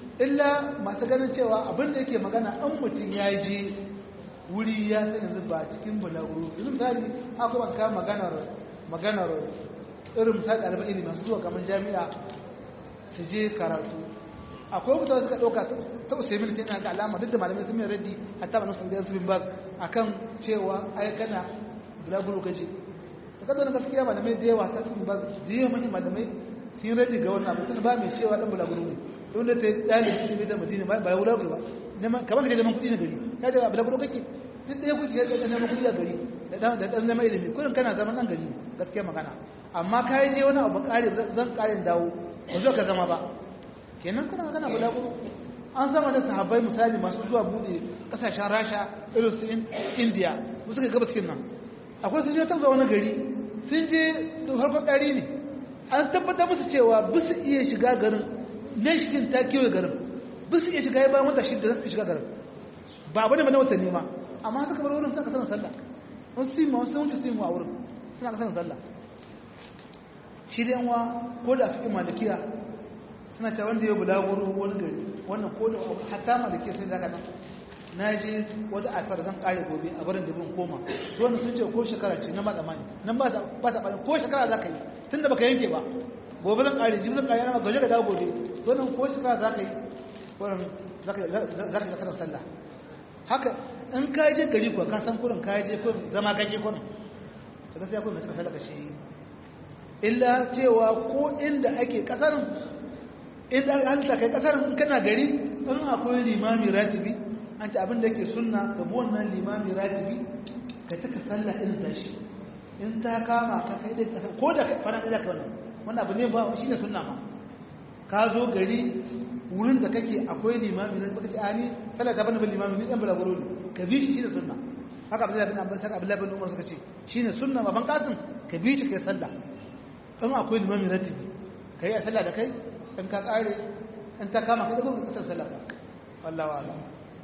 illa masu ganin cewa abin da yake magana an mutum ya je wuri ya sani zuba cikin bulaguro yanzu misali akwai masu kama maganar maganar irin misali ɗaliban ilimi masu zuwa kamar jami'a su je karatu akwai mutane suka ɗauka ta usaimin ce na ga alama duk da malamai sun mai raddi hatta ba nasu da yansu bin bas a kan cewa ai kana bulaguro ka je ta kada gaskiya malamai da yawa ta sun bas da yawa manyan malamai sun raddi ga wannan abu ba mai cewa ɗan bulaguro ne don da ta yi ɗalibi ilimi da madina ba bulaguro ba kamar da ke neman kuɗi na gari ya ce bulaguro kake duk ɗaya kuɗi ya ɗan neman kuɗi a gari da ɗan zama ilimi kudin kana zama nan gari gaskiya magana amma ka yi je wani abu ƙari zan ƙarin dawo ba zo ka zama ba kenan kana magana guda gudu an sama da sahabbai misali masu zuwa buɗe ƙasashen rasha irin su indiya su suka gaba cikin nan akwai sun je ta wani gari sun je da farkon ɗari ne an tabbatar musu cewa bisu iya shiga garin nan shikin ta kewaye garin bisu iya shiga ya bayan wata shida za su shiga garin ba abu ne ba na watanni ma amma suka bar wurin suna kasar sallah wasu sima wasu wuce simu a wurin suna kasar sallah shi da yanwa ko da fi malikiya suna ta wanda ya bulaguro wani gari wannan ko da hatta ma da ke sai daga nan na je wata afar zan kare gobe a barin dubin koma wannan sun ce ko shekara ce na ba tsammani nan ba ba ta ko shekara za ka yi tun da baka yanke ba gobe zan kare jibi zan kare yana gaje ga dawo gobe wannan ko shekara za ka yi wannan za ka za ka zakar sallah haka in ka je gari kuwa ka san kurin ka je kurin zama kake kurin ta gaskiya kurin suka sallah shi illa cewa ko inda ake kasarin inda halitta kai kasarin in kana gari in akwai limami ratibi an ta abin da yake sunna ka bi wannan limami ratibi ka taka sallah irin tashi in ta kama ka kai dai kasar ko da fara da ka wannan wannan abu ne ba shine sunna ma ka zo gari wurin da kake akwai limami ratibi kace ani sallah ta bani bil limami ni dan balaguro ne ka bi shi shine sunna haka Abdullahi bin Abbas haka Abdullahi bin Umar suka ce shine sunna baban Qasim ka bi shi kai sallah in akwai limami ratibi kai a sallah da kai in ka kare in ta kama kai da kuma kasar sallah wallahi wa'ala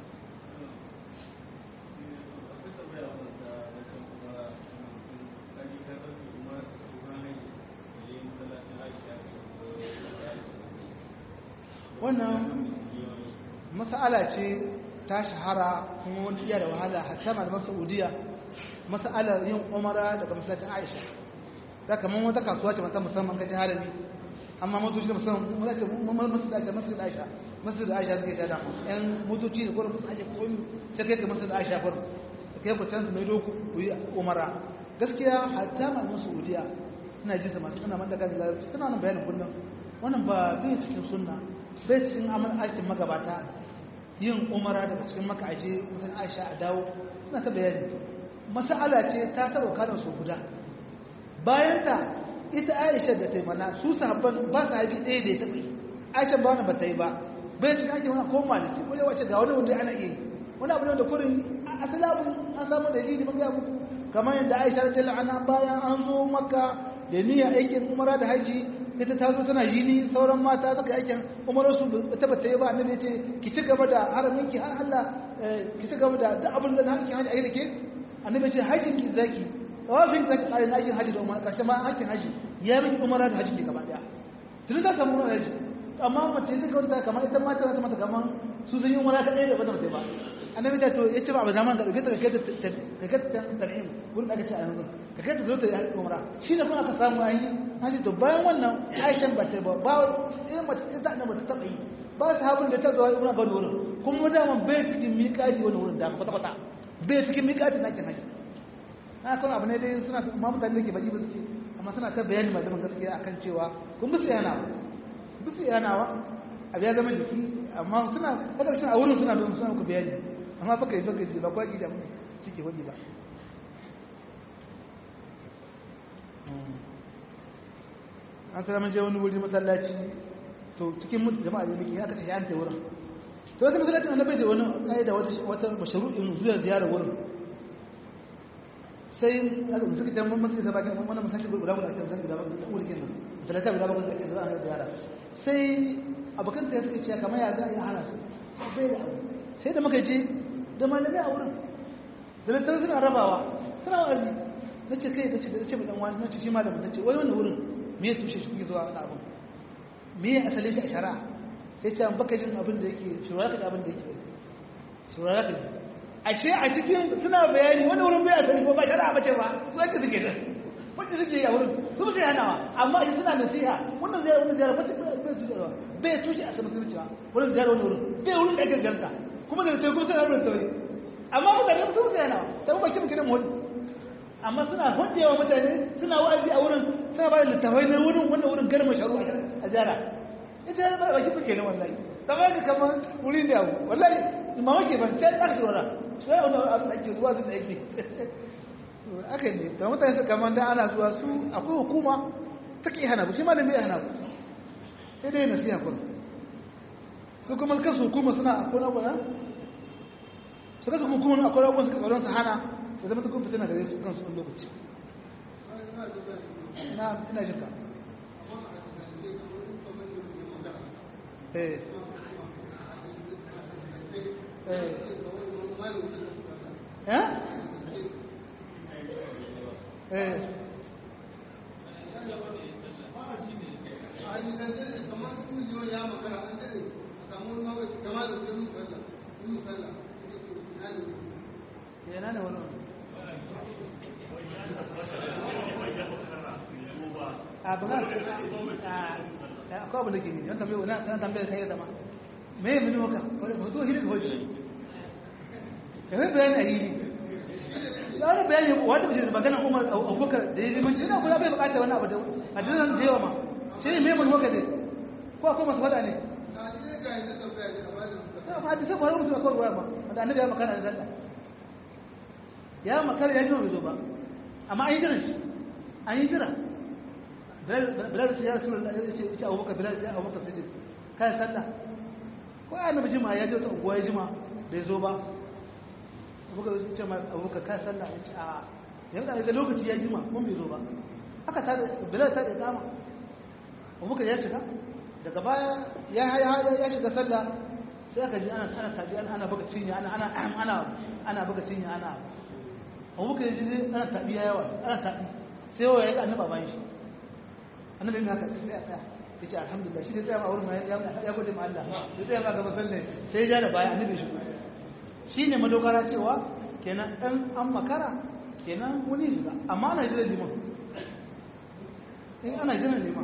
wannan mas'ala ce ta shahara kuma wani iya da wahala hatta malaman saudiya mas'alar yin umara daga masallacin aisha za ka man wata kasuwa ce musamman kashi harami amma motoci da musamman masu da aisha masu da aisha masu da aisha suke tada yan motoci da kwarin aisha komi sai kai ka masu da aisha kwarin su kai ku can su mai doku ku yi umara gaskiya hatta malaman saudiya ina jinsa masu suna man daga da larabci suna nan bayanin kullum wannan ba bai cikin sunna bai cikin amal aikin magabata yin umara daga cikin maka aje mutum aisha a dawo suna ta bayani masala ce ta taba kanan su guda bayan ta ita aisha da ta yi mana su sahabban ba su haifi ɗaya da ya taɓa yi aisha ba wani ba ta yi ba bai cikin ake wani koma da ke wajen wace ga wani wanda ana iya yi wani abu ne da kurin asali abu an samu da yi mun gaya muku kamar yadda aisha da la'ana bayan an zo maka da niyyar aikin umara da haji ita ta zo tana jini sauran mata suka aikin umarar su ta bata yi ba annabi ce ki ci gaba da haramin ki har Allah ki ci gaba da duk abin da hakkin haji a yi da ke annabi ce hajjin ki zaki tawafin zaki kare na aikin haji da umara karshe ma hakkin haji ya miki umara da haji ke gaba daya tun da samu umara haji amma mace zai kawanta kamar ita mata za ta mata kamar su sun yi umara ta ɗaya da bata ba annabi ta to ya ce ba abu zaman ka ɗauke ta ka kai ta tan'im wurin da aka ce a yanzu ka kai ta zo ta yi umara shi ne kuma aka samu an yi an ce to bayan wannan aishan ba ta ba ba irin mace ita da ba ta taɓa yi ba su habin da ta zo yi umara ga wani wurin kuma daman bai cikin miƙaji wani wurin dama kwata-kwata bai cikin miƙaji na kin haji na kan abu ne dai suna ma mutane da ke baki ba suke amma suna ta bayani malaman gaskiya akan cewa kun bi su yana bi su yana abu ya zama jiki amma suna kada suna a wurin suna bin suna ku bayani amma baka yi baka ji ba kwaki da mun suke wani ba an tsara mun je wani wuri masallaci to cikin mutu jama'a da muke aka tafi an ta wurin to wata masallacin annabi da wani kai da wata wata mashru'in zuwa ziyarar wurin sai aka suka tambaye masu da bakin wannan masallaci guda guda ake masallaci guda guda wurin kenan masallaci guda guda ake zuwa ziyara sai abokan ta suka ce kamar ya za a yi hana su bai da abu sai da muka je da malamai a wurin da lantar suna rabawa suna wa'azi na ce kai da ce da ce mai wani na ce shi malamin na ce wai wani wurin me ya tushe shi kuke zuwa wani abin me ya asale shi a shari'a sai ce an baka jin abin da yake shurara ka ji abin da yake shurara ka ji ashe a cikin suna bayani wani wurin bai asali ko ba shari'a bace ba su ake suke da wanda suke yi a wurin su ba sai hanawa amma shi suna nasiha wannan ziyara wannan ziyara bai tushe bai tushe a saman zuciya wannan ziyara wani wurin bai wurin da ake ganta kuma da sai kuma suna wurin tauri amma mutane su sai hanawa sai ba kin kiran wani amma suna hudewa mutane suna wa'azi a wurin suna ba da littafai na wurin wannan wurin garma sharu a ziyara ita ya ba kin kenan wallahi sama ka kamar wurin da abu wallahi mamaki ban sai ɗan shora sai wani abu da ake zuwa su da yake aka ne da mutane su kamar da ana zuwa su akwai hukuma ta ke hana ku shi ma da mai hana ku sai dai nasiha kun su kuma kansu hukuma suna akwai abuwa su kasu hukuma akwai abuwa suka tsoron su hana da zama tukun fitina gare su kansu wani lokaci na ina jinka eh eh eh yana da wani a ba za a akwai abu da ke ne don tambaye wani kan tambaye kai zama me mini maka wani ba zo hiri kawai ka yi bayani a hiri da wani bayani wata mace da magana umar abubakar da ya limanci na kula bai bukata wani abu da a jiran da yawa ma shi ne mai mani maka ne ko akwai masu fada ne a hadisai kwarar mutum akwai ruwa ma da annabi ya makana da zalla ya makara ya jira bai zo ba amma an yi jiran shi an yi jira bilal ya rasu da ya ce abubakar bilal ya abubakar siddiq kayan sallah ko ya annabi jima ya je wata unguwa ya jima bai zo ba abubakar ya ce ma abubakar kayan sallah ya ce a yanzu da lokaci ya jima mun bai zo ba haka ta bilal ta da kama abubakar ya shiga daga baya ya shiga sallah sai aka ji ana ana tabi ana buga cinya ana ana ana ana buga cinya ana abubakar ya ji ana tabi yawa ana tabi sai yawa ya ga annaba bayan shi annabi yin haka sai a tsaya ya ce alhamdulillah shi ne tsaya a wurin ma ya gode ma Allah ya tsaya ma gaba sanne sai ya ja da baya annabi shi shi ne madogara cewa kenan ɗan an makara kenan wani shiga amma ana jiran liman in ana jiran liman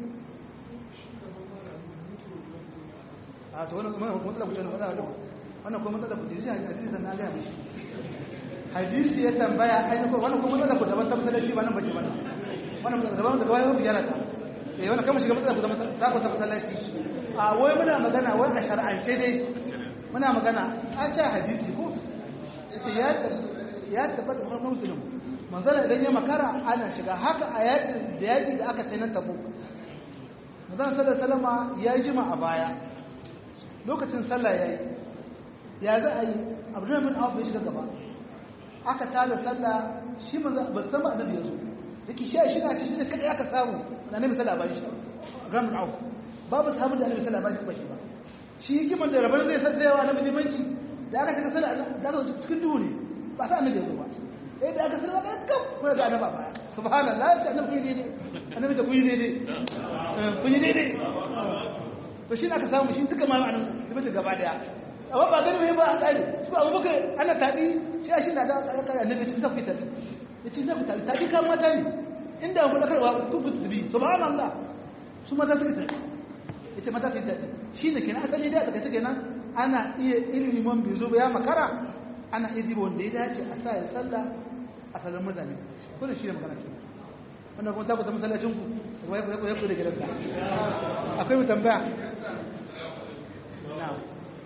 a to wannan kuma matsala ku ce wannan kuma matsala ku ce shi hadisi sannan an gaya mishi hadisi ya tambaya ai ko wannan kuma matsala ku daban ta masallaci ba nan bace ba wannan daban daga wayo biyar ta eh wannan kama shiga matsala ku da ta ku ta masallaci a wai muna magana wai a shar'ance dai muna magana a ce hadisi ko yace ya ya tabbata Muhammad Muslim manzala idan ya makara ana shiga haka a yakin da yaki da aka sai na tabu manzala sallallahu alaihi wasallam ya jima a baya lokacin sallah yayi ya za a yi Abdurrahman bin Auf ya shiga gaba aka tada sallah shi manzo ba san annabi yazo yake shi shi na shi ne kada aka samu annabi sallah ba shi Abdurrahman bin Auf babu sahabu da annabi sallah ba shi ba shi ba shi hikiman da rabar zai san tsayawa annabi limanci da aka shiga sallah da aka cikin duhu ne ba sa annabi yazo ba eh da aka sallah ga kam ko ga annabi ba subhanallah ya ce annabi ne ne annabi da kuyi ne ne kuyi ne ne to shi aka samu shi suka ma annabi limanci gaba daya amma ba gani mai ba a tsari su abu baka ana taɗi shi shi na da ƙarƙar annabi cikin zafi taɗi ya ce zafi taɗi taɗi kan mata ne inda ku ɗakarwa kun fi tsibi su ba Allah su mata suka taɗi ya ce mata su taɗi shi ne kenan asali da aka kenan ana iya ilimin bai zo ba ya makara ana iya diba wanda ya dace a sa ya sallah a sallar mutane ko da shi ne magana kenan wannan kuma tabbata masallacin ku ya ku da gidanka akwai mu tambaya na'am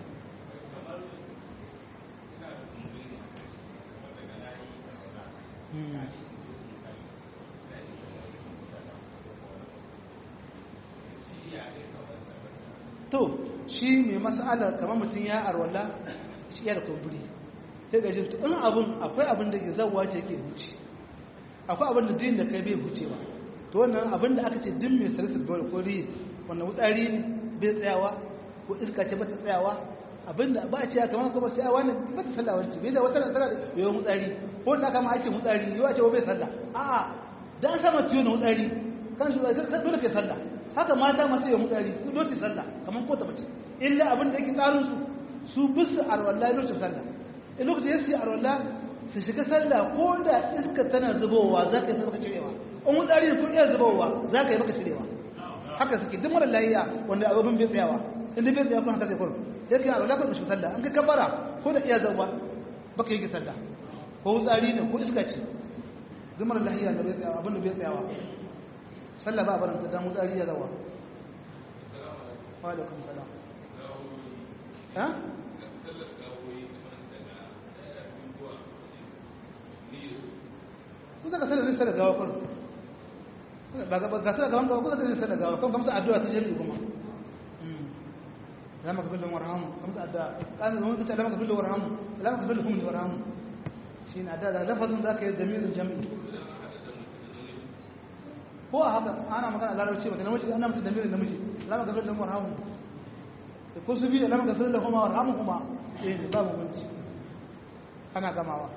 to shi mai mas'alar kamar mutum ya arwala shi ya da kumburi sai ga jirtu in abin akwai abin da ke zawa ce ke huce akwai abin da din da kai bai hucewa to wannan abin da aka ce din mai sarisa dole ko riyi wannan wutsari ne bai tsayawa ko iska ce bata tsayawa abin da ba a ce kamar kuma sai wani ba ta sallah wani bai da wata nan tana da yawan wutsari ko da kama ake wutsari yawa ce bai sallah a'a dan sama ciwo na wutsari kan shi dole kai sallah haka mata masu yawan wutsari su dole sallah kamar ko ta mace illa abin da yake tsarin su su bisu arwallah lokacin sallah in lokacin yasi arwallah su shiga sallah ko da iska tana zubowa za ka yi maka cirewa in wutsari ko iya zubowa za ka yi maka cirewa haka suke duk mara layiya wanda abin bai tsayawa inda bai tsaya kuma haka zai kwaro sai kai alwala ka shi sallah an ka kabara ko da iya zauwa baka yi sallah ko wutsari ne ko iska ce zumar lahiya da bai tsayawa abin da bai tsayawa sallah ba a barin ta dan wutsari ya zauwa wa alaikum salam ha kun zaka sallar nisa da gawa kwaro ba ga sallar gawan gawa kun zaka nisa da gawa kan kamsa addu'a ta jami'i kuma لما كفل لهم ورحمهم خمس أداء قال لهم أنت لما كفل لهم ورحمهم لما كفل لهم ورحمهم شين أداء لفظ ذاك الضمير الجميل هو هذا أنا ما كان لا لو شيء مثلا وجه أنا مثل الضمير اللي مجي لما كفل لهم ورحمهم كل سبيل لما كفل لهم ورحمهما إيه باب من أنا كما هو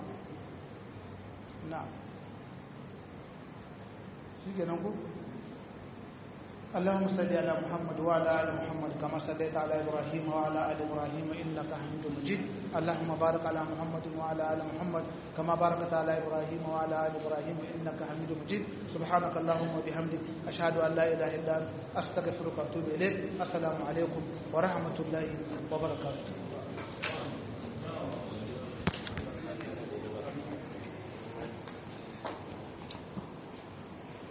نعم شيء كنا نقول اللهم صل على محمد وعلى ال محمد كما صليت على ابراهيم وعلى ال ابراهيم انك حميد مجيد اللهم بارك على محمد وعلى ال محمد كما باركت على ابراهيم وعلى ال ابراهيم انك حميد مجيد سبحانك اللهم وبحمدك اشهد ان لا اله الا انت استغفرك واتوب اليك السلام عليكم ورحمه الله وبركاته